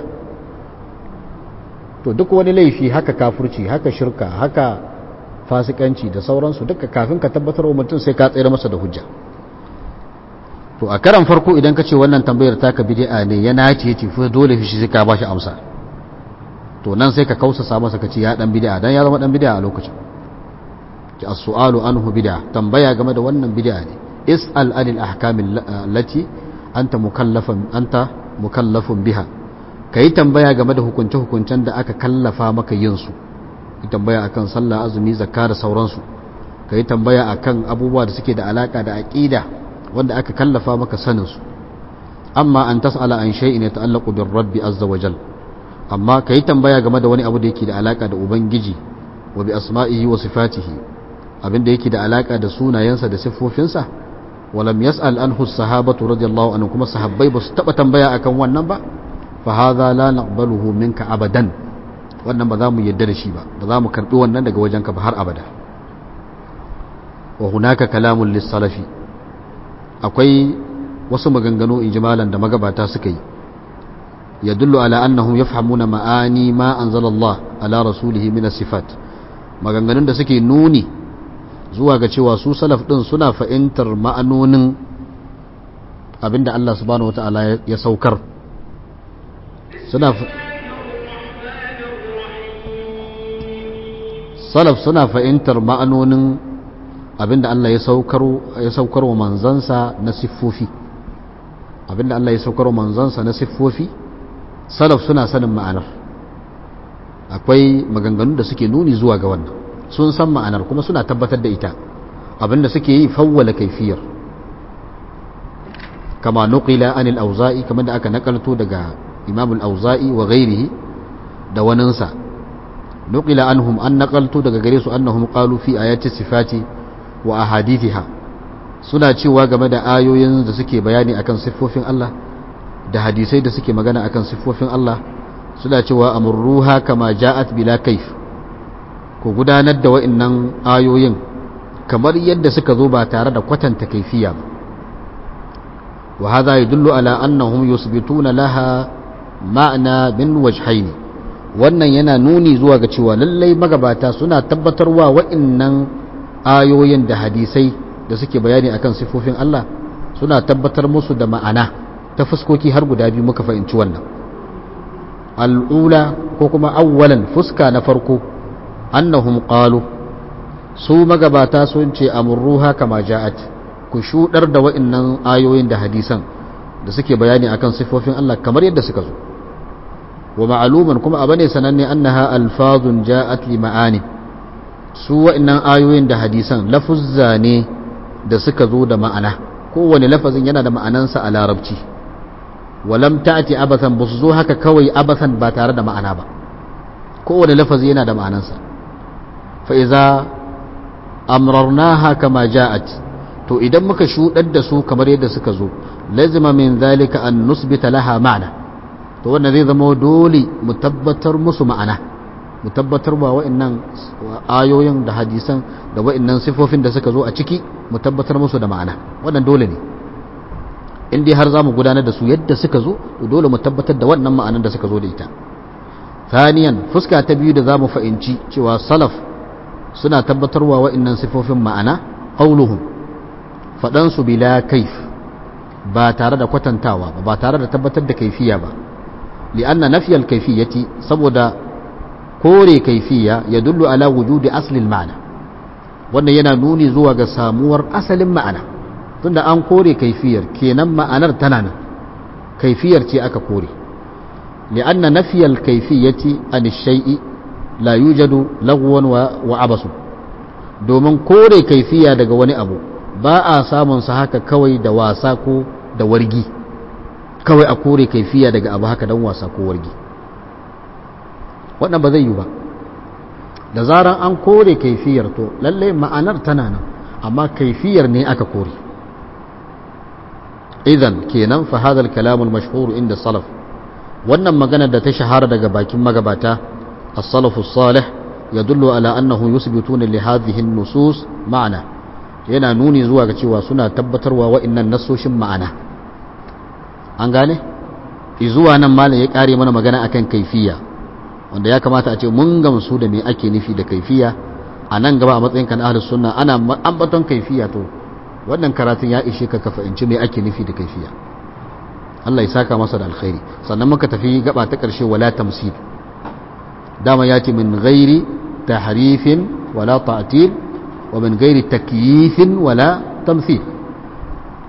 to duk wani laifi haka kafurci haka shirka haka fasikanci da sauransu duka kafin ka tabbatar wa mutum sai ka tsere masa da hujja to a karan farko idan ka ce wannan tambayar taka bid'a ne ya nace yace fa dole shi sai ka bashi amsa to nan sai ka kausasa masa ka ce ya dan bid'a dan ya zama dan bid'a a lokacin ki as-su'alu anhu bid'a tambaya game da wannan bid'a ne is'al anil ahkam allati anta mukallafan anta mukallafun biha kai tambaya game da hukunce hukuncen da aka kallafa maka yin su kai tambaya akan sallah azumi zakka da sauransu kai tambaya akan abubuwa da suke da alaka da aqida wanda aka kallafa maka sanin su amma an tas'ala an shay'in yata'allaqu bir rabbi azza wa jal amma kai tambaya game da wani abu da yake da alaka da ubangiji wa bi asma'ihi wa sifatihi abinda yake da alaka da sunayensa da siffofinsa walam yas'al anhu sahabatu radiyallahu anhu kuma sahabbai ba su taba tambaya akan wannan ba fa hadha la naqbaluhu minka abadan wannan ba za mu yadda da shi ba ba za mu karbi wannan daga wajenka ba har abada wa hunaka kalamun lis-salafi akwai wasu maganganu ijmalan da magabata suka yi yadullu ala annahum yafhamuna ma'ani ma anzalallah ala rasulihi min as-sifat maganganun da suke nuni zuwa ga cewa su salaf din suna fahimtar ma'anonin abinda Allah subhanahu wata'ala ya saukar suna salaf suna fahimtar ma'anonin abinda Allah ya saukar ya saukar wa manzansa na siffofi abinda Allah ya saukar wa manzansa na siffofi salaf suna sanin ma'anar akwai maganganu da suke nuni zuwa ga wannan sun san ma'anar kuma suna tabbatar da ita abinda suke yi fawwala kaifiyar kama nuqila anil auza'i kamar da aka nakalto daga imam al-auza'i wa ghairihi da waninsa nuqila anhum an nakalto daga gare su annahum qalu fi ayati sifati wa ahadithiha suna cewa game da ayoyin da suke bayani akan siffofin Allah da hadisai da suke magana akan siffofin Allah suna cewa amurruha kama ja'at bila kaif ku gudanar da wa'annan ayoyin kamar yadda suka zo ba tare da kwatanta kaifiya ba wa hadha yadullu ala annahum yusbituna laha ma'na min wajhaini wannan yana nuni zuwa ga cewa lallai magabata suna tabbatarwa wa'annan ayoyin da hadisai da suke bayani akan sifofin Allah suna tabbatar musu da ma'ana ta fuskoki har guda biyu muka fahimci wannan al'ula ko kuma awwalan fuska na farko annahum qalu su magabata sun ce amurruha kama ja'at ku shudar da wa'annan ayoyin da hadisan da suke bayani akan sifofin Allah kamar yadda suka zo wa ma'luman kuma abane sananne annaha alfazun ja'at li ma'ani su wa'annan ayoyin da hadisan lafuzza ne da suka zo da ma'ana kowane lafazin yana da ma'anansa a larabci walam ta'ti abathan ba su zo haka kawai abathan ba tare da ma'ana ba kowane lafazi yana da ma'anansa fa iza amrarnaha kama ja'at to idan muka shudar da su kamar yadda suka zo lazima min zalika an nusbita laha ma'ana to wannan zai zama dole mu tabbatar musu ma'ana mu tabbatar wa wa'annan ayoyin da hadisan da wa'annan sifofin da suka zo a ciki mu tabbatar musu da ma'ana wannan dole ne in dai har za mu gudanar da su yadda suka zo to dole mu tabbatar da wannan ma'anar da suka zo da ita thaniyan fuska ta biyu da za mu fahimci cewa salaf suna tabbatarwa wa'annan sifofin ma'ana qauluhum fadan su bila kaif ba tare da kwatantawa ba ba tare da tabbatar da kaifiya ba li'anna nafiyal kaifiyati saboda kore kaifiya ya dullu ala wujudi aslil ma'ana wannan yana nuni zuwa ga samuwar asalin ma'ana tunda an kore kaifiyar kenan ma'anar tana nan kaifiyar ce aka kore li'anna nafiyal kaifiyati an shay'i la yujadu lagwan wa abasu domin kore kaifiya daga wani abu ba a samun sa haka kawai da wasa ko da wargi kawai a kore kaifiya daga abu haka dan wasa ko wargi wannan ba zai yi ba da zaran an kore kaifiyar to lallai ma'anar tana nan amma kaifiyar ne aka kore idan kenan fa hadha al-kalam al-mashhur inda salaf wannan magana da ta shahara daga bakin magabata as-salaf as-salih yadullu ala annahu yusbituna li hadhihi an-nusus ma'ana yana nuni zuwa ga cewa suna tabbatarwa wa'annan nasoshin ma'ana an gane izuwa nan malam ya kare mana magana akan kaifiya wanda ya kamata a ce mun gamsu da me ake nufi da kaifiya a nan gaba a matsayin kan ahlus sunna ana ambaton kaifiya to wannan karatun ya ishe ka ka fahimci me ake nufi da kaifiya Allah ya saka masa da alkhairi sannan muka tafi gaba ta karshe wala tamsil dama ya ce min ghairi tahrifin wala ta'til wa min ghairi takyifin wala tamthil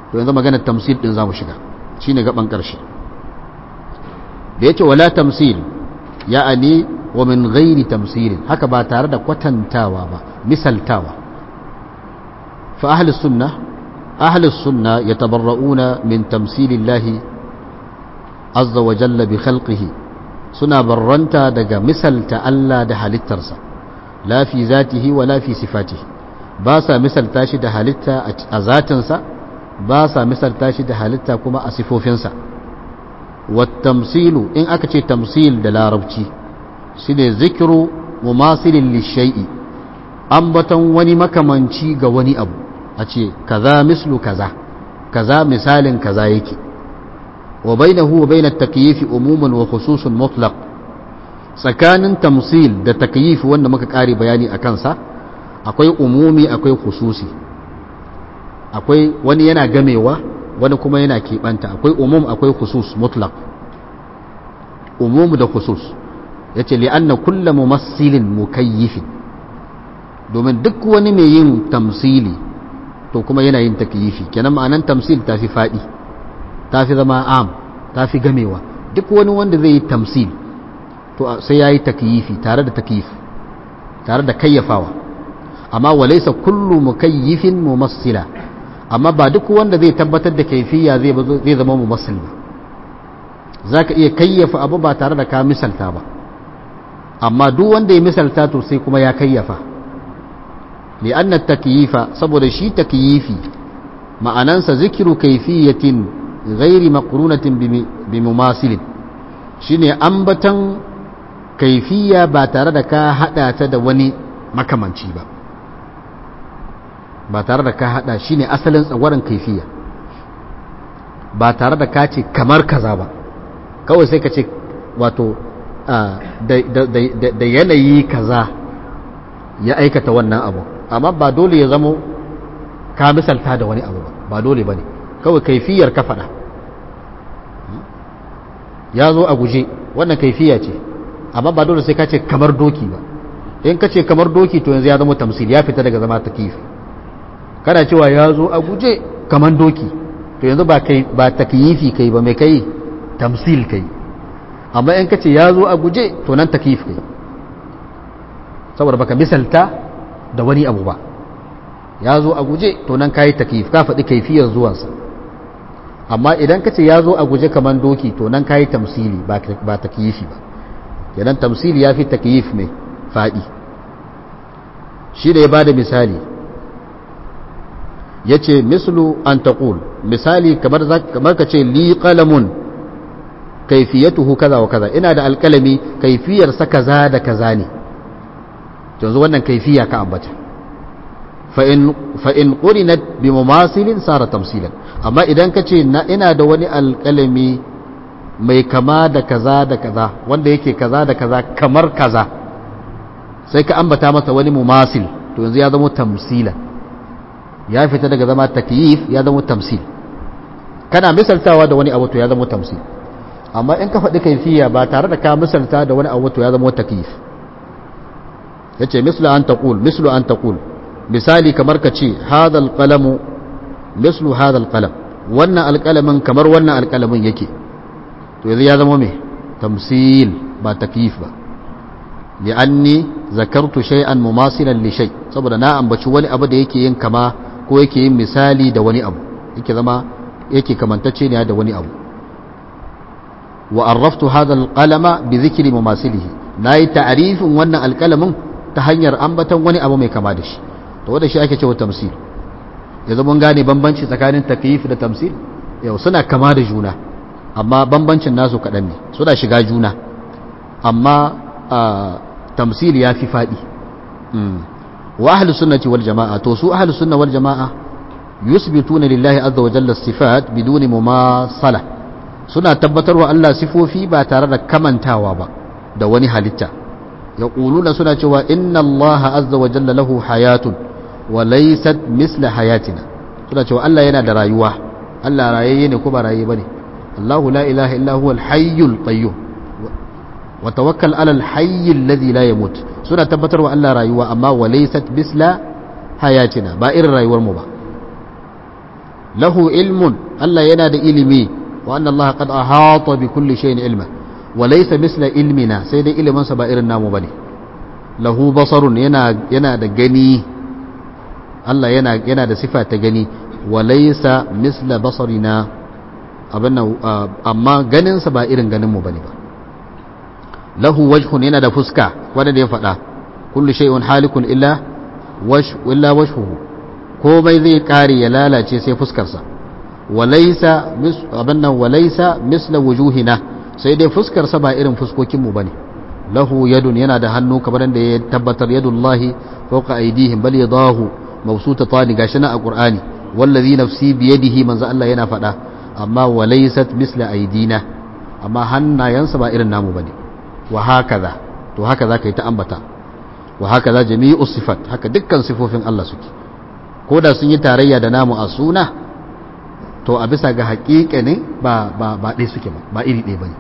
to yanzu maganar tamsil din zamu shiga shine gaban karshe da yace wala tamsil ya'ani wa min ghairi tamsilin haka ba tare da kwatantawa ba misaltawa fa ahli sunnah ahli sunnah yatabarra'una min tamsilillahi azza wa jalla bi khalqihi suna barranta daga misalta Allah da halittarsa la fi zatihi wa la fi sifatihi ba sa misalta shi da halitta a zatinsa ba sa misalta shi da halitta kuma a sifofinsa wattamsilu in aka ce tamsil da larabci shi ne zikiru mumasilin lishai'i ambaton wani makamanci ga wani abu a ce kaza mislu kaza kaza misalin kaza yake wa bainahu wa bainat takyifi umuman wa khususun mutlaq tsakanin tamsil da takyifi wanda muka kare bayani a kansa akwai umumi akwai khususi akwai wani yana gamewa wani kuma yana keɓanta akwai umum akwai khusus mutlaq umum da khusus ya ce li'anna kulla mumassilin mukayyifin domin duk wani mai yin tamsili to kuma yana yin takyifi kenan ma'anan tamsil ta fi faɗi ta fi zama am ta fi gamewa duk wani wanda zai yi tamsil to sai ya yi takyifi tare da takyif tare da kayyafawa amma walaisa kullu mukayyifin mumassila amma ba duk wanda zai tabbatar da kaifiya zai zai zama mumassil ba zaka iya kayyafa abu ba tare da ka misalta ba amma duk wanda ya misalta to sai kuma ya kayyafa لأن التكييف saboda shi takyifi ma'anansa zikiru kaifiyatin ghairi maqrunatin bi mumasilin shine ambatan kaifiya ba tare da ka hada ta da wani makamanci ba ba tare da ka hada shi ne asalin tsagwaron kaifiya ba tare da ka ce kamar kaza ba kawai sai ka ce wato da yanayi kaza ya aikata wannan abu amma ba dole ya zamo ka misalta da wani abu ba ba dole ba ne kawai kaifiyar ka faɗa ya zo a guje wannan kaifiya ce amma ba dole sai ka ce kamar doki ba in ka ce kamar doki to yanzu ya zama tamsil ya fita daga zama takifi kana cewa ya zo a guje kamar doki to yanzu ba kai ba takyifi kai ba mai kai tamsil kai amma in ka ce ya zo a guje to nan takyif kai saboda baka misalta da wani abu ba ya zo a guje to nan kayi takyif ka faɗi kaifiyar zuwansa amma idan ka ce ya zo a guje kamar doki to nan kayi tamsili ba takyifi ba kenan tamsili ya fi takyif mai faɗi shi da ya ba da misali ya ce mislu an taƙul misali kamar ka ce li ƙalamun kaifiyatuhu kaza wa kaza ina da alƙalami kaifiyarsa kaza da kaza ne yanzu wannan kaifiya ka ambata fa'in ƙurinat bi mumasilin sara tamsilan amma idan ka ce ina da wani alƙalami mai kama da kaza da kaza wanda yake kaza da kaza kamar kaza sai ka ambata masa wani mumasil to yanzu ya zama tamsilan ya fita daga zama takyif ya zama tamsil kana misaltawa da wani abu to ya zama tamsil amma in ka faɗi kaifiya ba tare da ka misalta da wani abu to ya zama takyif yace mislu an taqul mislu an taqul misali kamar ka ce hadha alqalamu mislu hadha alqalam wannan alqalamin kamar wannan alqalamin yake to yanzu ya zama me tamsil ba takyif ba li'anni zakartu shay'an mumasilan li shay saboda na ambaci wani abu da yake yin kama ko yake yin misali da wani abu yake zama yake kamantacce ne da wani abu wa arraftu hadha alqalama bi dhikri mumasilihi nayi ta'rifin wannan alqalamin ta hanyar ambatan wani abu mai kama da shi to wanda shi ake cewa tamsil yanzu mun gane bambanci tsakanin takyif da tamsil yau suna kama da juna amma bambancin nasu kaɗan ne suna shiga juna amma tamsil ya fi faɗi wa ahli sunnati wal jama'a to su ahli sunna wal jama'a yusbituna lillahi azza wa jalla sifat biduni mumasala suna tabbatarwa Allah sifofi ba tare da kamantawa ba da wani halitta yaquluna suna cewa inna Allah azza wa jalla lahu hayatun wa laysat misla hayatina suna cewa Allah yana da rayuwa Allah rayayye ne ko ba rayayye bane Allahu la ilaha illa huwa al-hayyul qayyum wa tawakkal ala al-hayy alladhi la yamut suna tabbatar wa Allah rayuwa amma wa laysat bisla hayatina ba irin rayuwar mu ba lahu ilmun Allah yana da ilimi wa anna Allah qad ahata bi kulli shay'in ilma wa laysa misla ilmina sai dai ilimin sa ba irin namu bane lahu basarun yana yana da gani Allah yana yana da sifa ta gani wa laysa misla basarina abinna amma ganin sa ba irin ganin mu bane ba lahu wajhun yana da fuska wanda da ya faɗa kullu shay'un halikun illa wash illa wajhuhu komai zai kare ya lalace sai fuskarsa walaisa abin nan walaisa misla wujuhina sai dai fuskarsa ba irin fuskokinmu bane lahu yadun yana da hannu kamar da ya tabbatar yadullahi fawqa aydihim bal yadahu mabsutatan gashi na a qur'ani wallazi nafsi biyadihi manzo Allah yana faɗa amma walaisat misla aydina amma hannayensa ba irin namu bane wa hakaza to haka zaka yi ta ambata wa hakaza jami'u sifat haka dukkan sifofin Allah suke ko da sun yi tarayya da namu a suna to a bisa ga haƙiƙa ne ba ba ba ɗaya suke ba ba iri ɗaya ba ne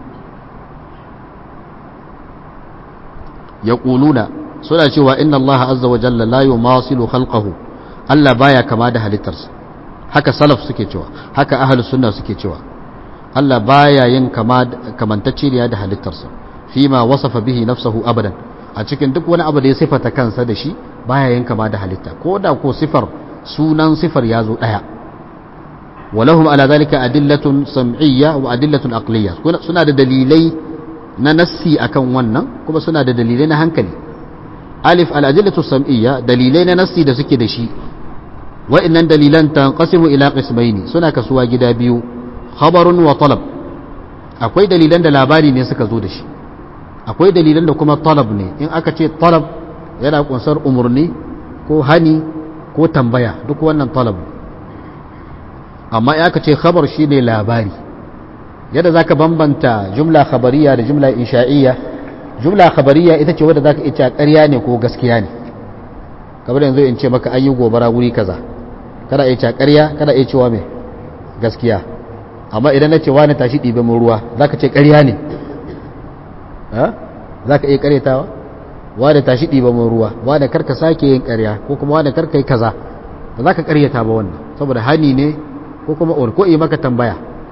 ya ƙuluna suna cewa inna Allah azza wa jalla la yumasilu khalqahu Allah baya kama da halittarsa haka salaf suke cewa haka ahlus sunna suke cewa Allah baya yin kama kamantacceniya da halittarsa fima wasafa bihi nafsahu abadan a cikin duk wani abu da ya sifata kansa da shi baya yin kama da halitta ko da ko sifar sunan sifar ya zo ɗaya walahum ala zalika adillatun sam'iyya wa adillatun aqliyya suna da dalilai na nassi akan wannan kuma suna da dalilai na hankali alif al adillatu sam'iyya dalilai na nassi da suke da shi wa'annan dalilan tanqasimu ila qismaini suna kasuwa gida biyu khabarun wa talab akwai dalilan da labari ne suka zo da shi akwai dalilan da kuma talab ne in aka ce talab yana kunsar umurni ko hani ko tambaya duk wannan talab amma ya ka ce khabar shi ne labari yadda za ka bambanta jumla khabariya da jumla insha'iyya jumla khabariya ita ce wadda za ka ita ƙarya ne ko gaskiya ne kamar yanzu in ce maka an yi gobara wuri kaza kada a ce ƙarya kada a cewa mai gaskiya amma idan na ce wani tashi ɗibe mun ruwa za ka ce ƙarya ne za ka iya ƙaryatawa wani tashi ɗibe mun ruwa wani karka sake yin ƙarya ko kuma wani karka yi kaza ba za ka ƙaryata ba wannan saboda hani ne ko kuma or ko yi maka tambaya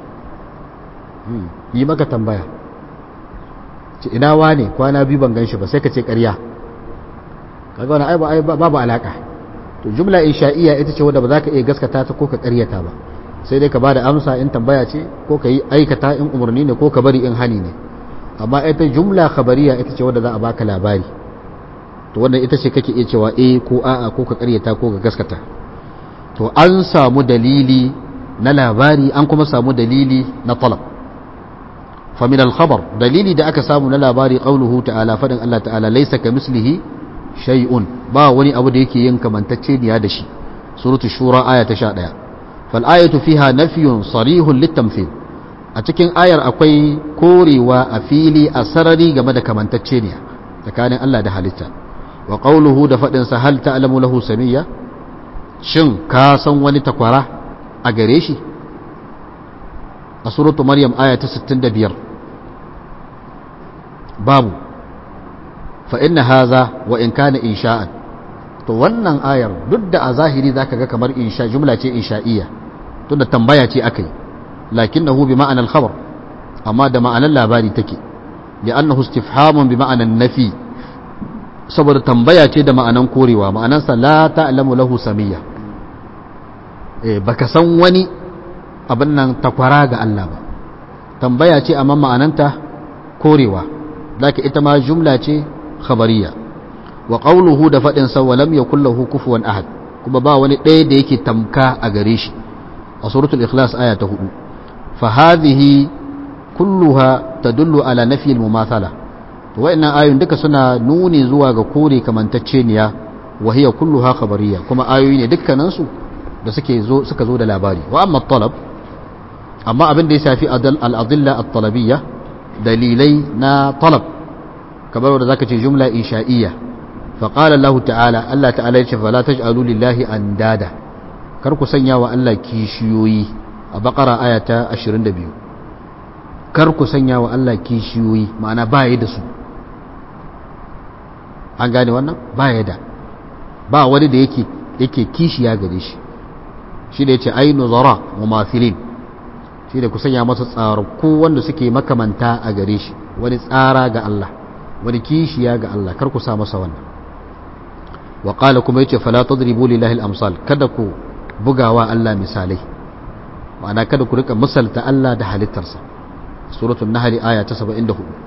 yi maka tambaya ce ina wane kwana biyu ban gan shi ba sai ka ce ƙarya kaga wani ai babu alaka to jumla insha'iyya ita ce wadda ba za ka iya gaskata ta ko ka ƙaryata ba sai dai ka bada amsa in tambaya ce ko ka yi aikata in umarni ne ko ka bari in hani ne amma ita jumla khabariya ita ce wadda za a baka labari to wannan ita ce kake iya cewa eh ko a'a ko ka ƙaryata ko ka gaskata to an samu dalili na labari an kuma samu dalili na talab famin al-khabar dalili da aka samu na labari qauluhu ta'ala fadin Allah ta'ala laysa kamislihi shay'un ba wani abu da yake yin kamantacce niya da shi suratul shura aya ta 11 fal ayatu fiha nafyun sarihun litamthil a cikin ayar akwai korewa a fili a sarari game da kamantacce niya tsakanin Allah da halitta wa qauluhu da fadin sa hal ta'lamu lahu samiyya shin ka san wani takwara a gare shi a suratu maryam aya ta 65 babu fa inna haza wa in kana insha'an to wannan ayar duk da a zahiri zaka ga kamar insha jumla ce insha'iyya tunda tambaya ce akai lakinnahu bi ma'anar khabar amma da ma'anar labari take li'annahu istifhamun bi ma'anar nafi saboda tambaya ce da ma'anan korewa ma'anansa la ta'lamu lahu samiyya baka san wani abin nan takwara ga Allah ba tambaya ce amma ma'ananta korewa zaka ita ma jumla ce khabariya wa qawluhu da fadin sa walam yakul lahu kufuwan ahad kuma ba wani ɗaya da yake tamka a gare shi a suratul ikhlas aya ta 4 fa hadhihi kulluha tadullu ala nafi al mumathala to wa'annan ayoyin duka suna nuni zuwa ga kore kamantacceniya wa hiya kulluha khabariya kuma ayoyi ne dukkanin su da suke zo suka zo da labari wa amma talab amma abin da ya shafi al-adilla at-talabiyya dalilai na talab kamar wanda zaka ce jumla insha'iyya fa qala Allah ta'ala Allah ta'ala ya ce fala taj'alu lillahi andada kar ku sanya wa Allah kishiyoyi a baqara aya ta 22 kar ku sanya wa Allah kishiyoyi ma'ana ba yi da su an gane wannan ba ya da ba wani da yake yake kishiya gare shi shi da yace ainu zara mumathilin shi da ku sanya masa tsarku wanda suke makamanta a gare shi wani tsara ga Allah wani kishiya ga Allah kar ku sa masa wannan wa qala kuma yace fala tadribu lillahi al-amsal kada ku bugawa Allah misalai ma'ana kada ku rika misalta Allah da halittarsa suratul nahl aya ta 74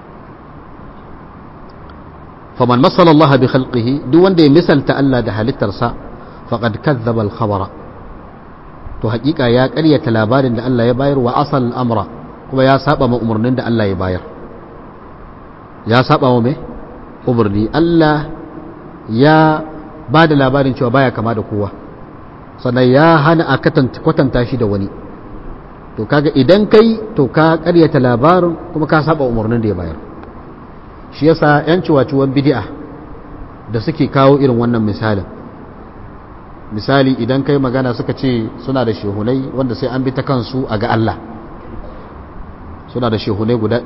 faman masala Allah bi khalqihi duk wanda ya misalta Allah da halittarsa faqad kadzdzaba al-khabara to hakika ya ƙaryata labarin da Allah ya bayar wa asal amra kuma ya saba ma umarnin da Allah ya bayar ya saba wa me umarni Allah ya ba da labarin cewa baya kama da kowa sannan ya hana a kwatanta shi da wani to kaga idan kai to ka ƙaryata labarin kuma ka saba umarnin da ya bayar shi yasa yan ciwaciwan bid'a da suke kawo irin wannan misalin misali idan kai magana suka ce suna da shehunai wanda sai an bi ta kansu a ga Allah suna da shehunai guda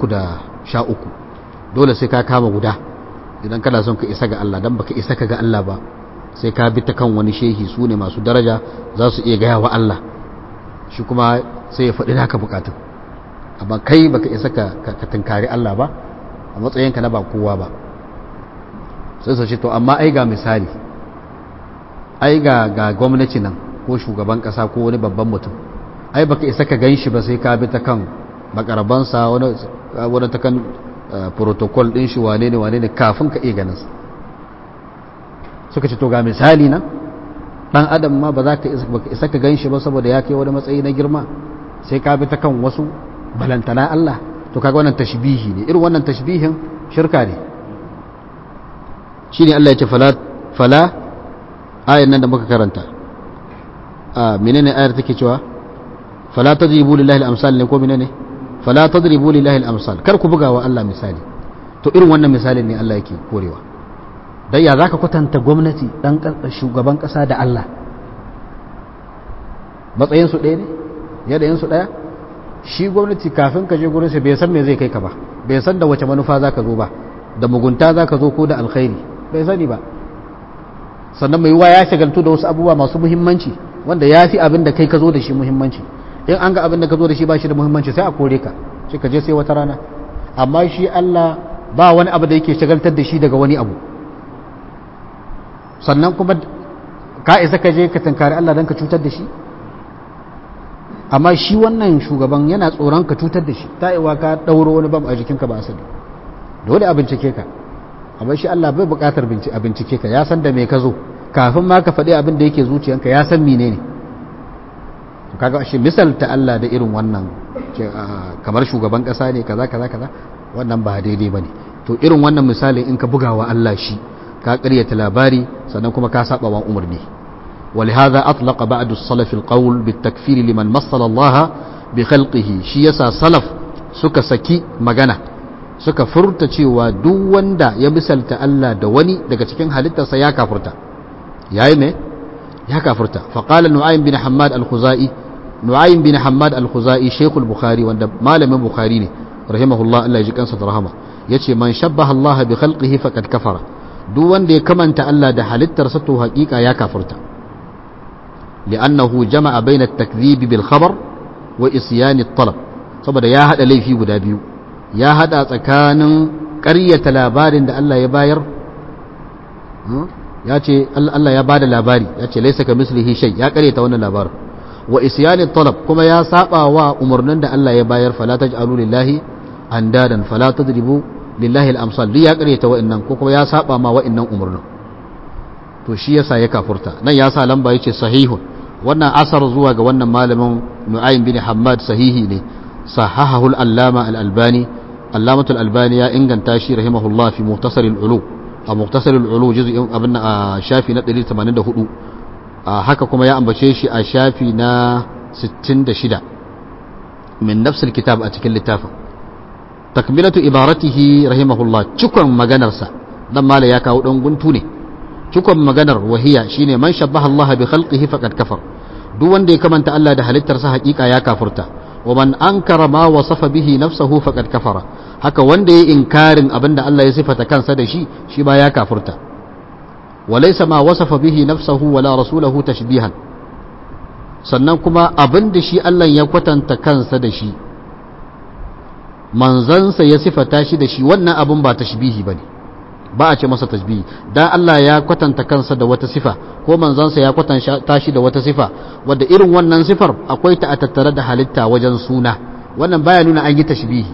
313 dole sai ka kama guda idan kana son ka isa ga Allah dan baka isa ka ga Allah ba sai ka bi ta kan wani shehi su ne masu daraja za su iya gaya wa Allah shi kuma sai ya faɗi naka bukatun amma kai baka isa ka tunkari Allah ba a matsayinka na ba kowa ba sai su ce to amma ai ga misali ai ga ga gwamnati nan ko shugaban kasa ko wani babban mutum ai baka isa ka ganshi ba sai ka bi ta kan makarabansa wani wani ta kan protocol din shi wane ne wane ne kafin ka iya ganin sa suka ce to ga misali nan dan adam ma ba za ka isa baka isa ka ganshi ba saboda ya kai wani matsayi na girma sai ka bi ta kan wasu balantana Allah to kaga wannan tashbihi ne irin wannan tashbihin shirka ne shine Allah ya ce fala fala ayan nan da muka karanta a menene ayar take cewa fala tadribu lillahi al-amsal ne ko menene fala tadribu lillahi al-amsal kar ku buga wa Allah misali to irin wannan misalin ne Allah yake korewa dan ya zaka kwatanta gwamnati dan shugaban kasa da Allah matsayin su ɗaya ne yadayin su ɗaya shi gwamnati kafin ka je gurin sa bai san me zai kai ka ba bai san da wace manufa zaka zo ba da mugunta zaka zo ko da alkhairi bai sani ba sannan mai yiwa ya shagaltu da wasu abubuwa masu muhimmanci wanda ya fi abin da kai ka zo da shi muhimmanci in an ga abin da ka zo da shi ba shi da muhimmanci sai a kore ka sai ka je sai wata rana amma shi Allah ba wani abu da yake shagaltar da shi daga wani abu sannan kuma ka isa ka je ka tankari Allah don ka cutar da shi amma shi wannan shugaban yana tsoron ka cutar da shi ta iwa ka ɗauro wani bam a jikinka ba asali dole a bincike ka amma shi Allah bai buƙatar a bincike ka ya san da me ka zo kafin ma ka faɗi abin da yake zuciyanka ya san mene ne kaga shi misalta Allah da irin wannan kamar shugaban ƙasa ne kaza kaza kaza wannan ba daidai bane to irin wannan misalin in ka bugawa Allah shi ka ƙaryata labari sannan kuma ka saba wa umarni ولهذا أطلق بعد السلف القول بالتكفير لمن مثل الله بخلقه شي يسا سلف suka saki magana suka furta cewa duk wanda ya misalta Allah da wani daga cikin halittarsa ya kafurta yayi ne ya kafurta faqala nu'aym bin hammad al-khuzai nu'aym bin hammad al-khuzai shaykhul bukhari wanda malamin bukhari ne rahimahullah Allah ya ji kansa da rahama yace man shabbaha Allah bi khalqihi faqad kafara duk wanda ya kamanta Allah da halittarsa to haƙiƙa ya kafurta لأنه جمع بين التكذيب بالخبر وإصيان الطلب saboda ya hada laifi guda biyu ya hada tsakanin ƙaryata labarin da Allah ya bayar ya ce Allah ya bada labari ya ce laisa ka mislihi shay ya ƙaryata wannan labarin wa isyani talab kuma ya saba wa umarnin da Allah ya bayar fala taj'alu lillahi andadan fala tadribu lillahi al-amsal duk ya ƙaryata wa'annan ko kuma ya saba ma wa'annan umarnin to shi yasa ya kafurta nan ya sa lamba yace sahihun wannan asar zuwa ga wannan malamin Nu'aym bin Hammad sahihi ne sahahahu al-allama al-albani allamatul albani ya inganta shi rahimahullah fi muhtasar al-ulu a muhtasar al-ulu juz'in abin a shafi na 184 haka kuma ya ambace shi a shafi na 66 min nafs al-kitab a cikin littafin takmilatu ibaratihi rahimahullah cikon maganarsa dan mala ya kawo dan guntu ne cikon maganar wahiya shine man shabbaha Allah bi khalqihi faqad kafar duk wanda ya kamanta Allah da halittarsa hakika ya kafurta wa man ankara ma wasafa bihi nafsahu faqad kafara haka wanda ya inkarin abinda Allah ya sifata kansa da shi shi ba ya kafurta wa laysa ma wasafa bihi nafsahu wala rasulahu tashbihan sannan kuma abin da shi Allah ya kwatanta kansa da shi manzansa ya sifata shi da shi wannan abin ba tashbihi bane ba a ce masa tashbihi dan Allah ya kwatanta kansa da wata sifa ko manzansa ya kwatanta shi da wata sifa wadda irin wannan sifar akwai ta a tattare da halitta wajen suna wannan baya nuna an yi tashbihi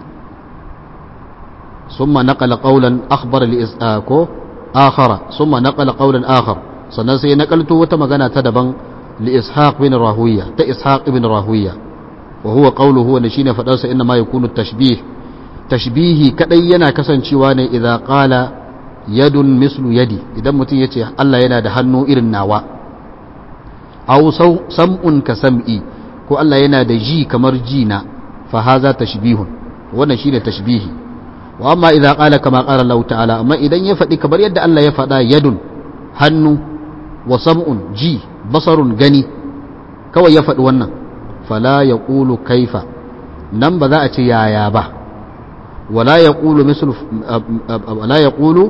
ثم نقل قولا أخبر لإسآكو آخر ثم نقل قولا آخر sannan sai nakalto wata magana ta daban li ishaq bin rahuwiya ta ishaq bin rahuwiya wa huwa qawluhu wanda shine fadarsa inna ma yakunu tashbih tashbihi kadai yana kasancewa ne idza qala yadun mislu yadi idan mutum yace Allah yana da hannu irin nawa aw sam'un ka sam'i ko Allah yana da ji kamar ji na fa haza tashbihun wannan shine tashbihi wa amma idza qala kama qala Allah ta'ala amma idan ya faɗi kamar yadda Allah ya faɗa yadun hannu wa sam'un ji basarun gani kawai ya faɗi wannan fala ya ƙulu kaifa nan ba za a ce yaya ba wala ya ƙulu mislu wala ya ƙulu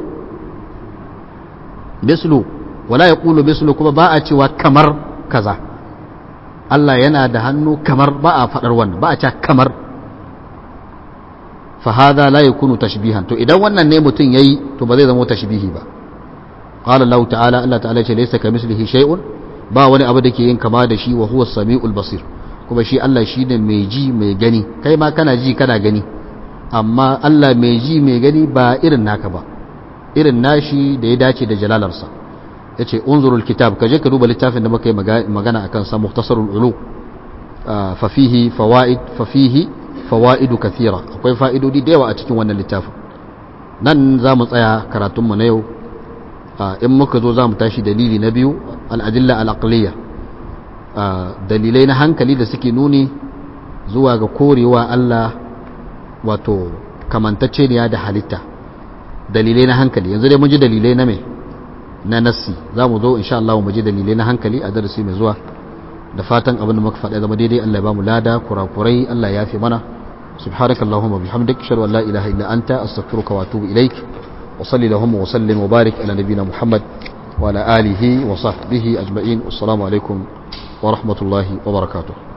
mislu wala ya ƙulu mislu kuma ba a cewa kamar kaza Allah yana da hannu kamar ba a faɗar wannan ba a ce kamar fa hada la yakunu tashbihan to idan wannan ne mutum yayi to ba zai zama tashbihi ba قال الله تعالى الله تعالى ce laysa kamislihi shay'un ba wani abu da ke yin kama da shi wa huwa samiul basir kuma shi Allah shine mai ji mai gani kai ma kana ji kana gani amma Allah mai ji mai gani ba irin naka ba irin nashi da ya dace da jalalarsa yace unzurul kitab kaje ka duba littafin da muka yi magana akan sa muhtasarul ulu fa fihi fawaid fa fihi fawaidu kathira akwai fa'idodi da yawa a cikin wannan littafin nan za mu tsaya karatunmu na yau in muka zo za mu tashi dalili na biyu al'adilla al'aqliya dalilai na hankali da suke nuni zuwa ga korewa Allah wato kamantacce ne da halitta dalilai na hankali yanzu dai mun ji dalilai na me na nassi za mu zo insha Allah mu ji dalilai na hankali a darasi mai zuwa da fatan abin da muka faɗa zama daidai Allah ya ba mu lada kurakurai Allah ya fi mana subhanakallahumma bihamdik ashhadu an la ilaha illa anta astaghfiruka wa atubu ilaik وصل اللهم وسلم وبارك على نبينا محمد وعلى آله وصحبه أجمعين والسلام عليكم ورحمة الله وبركاته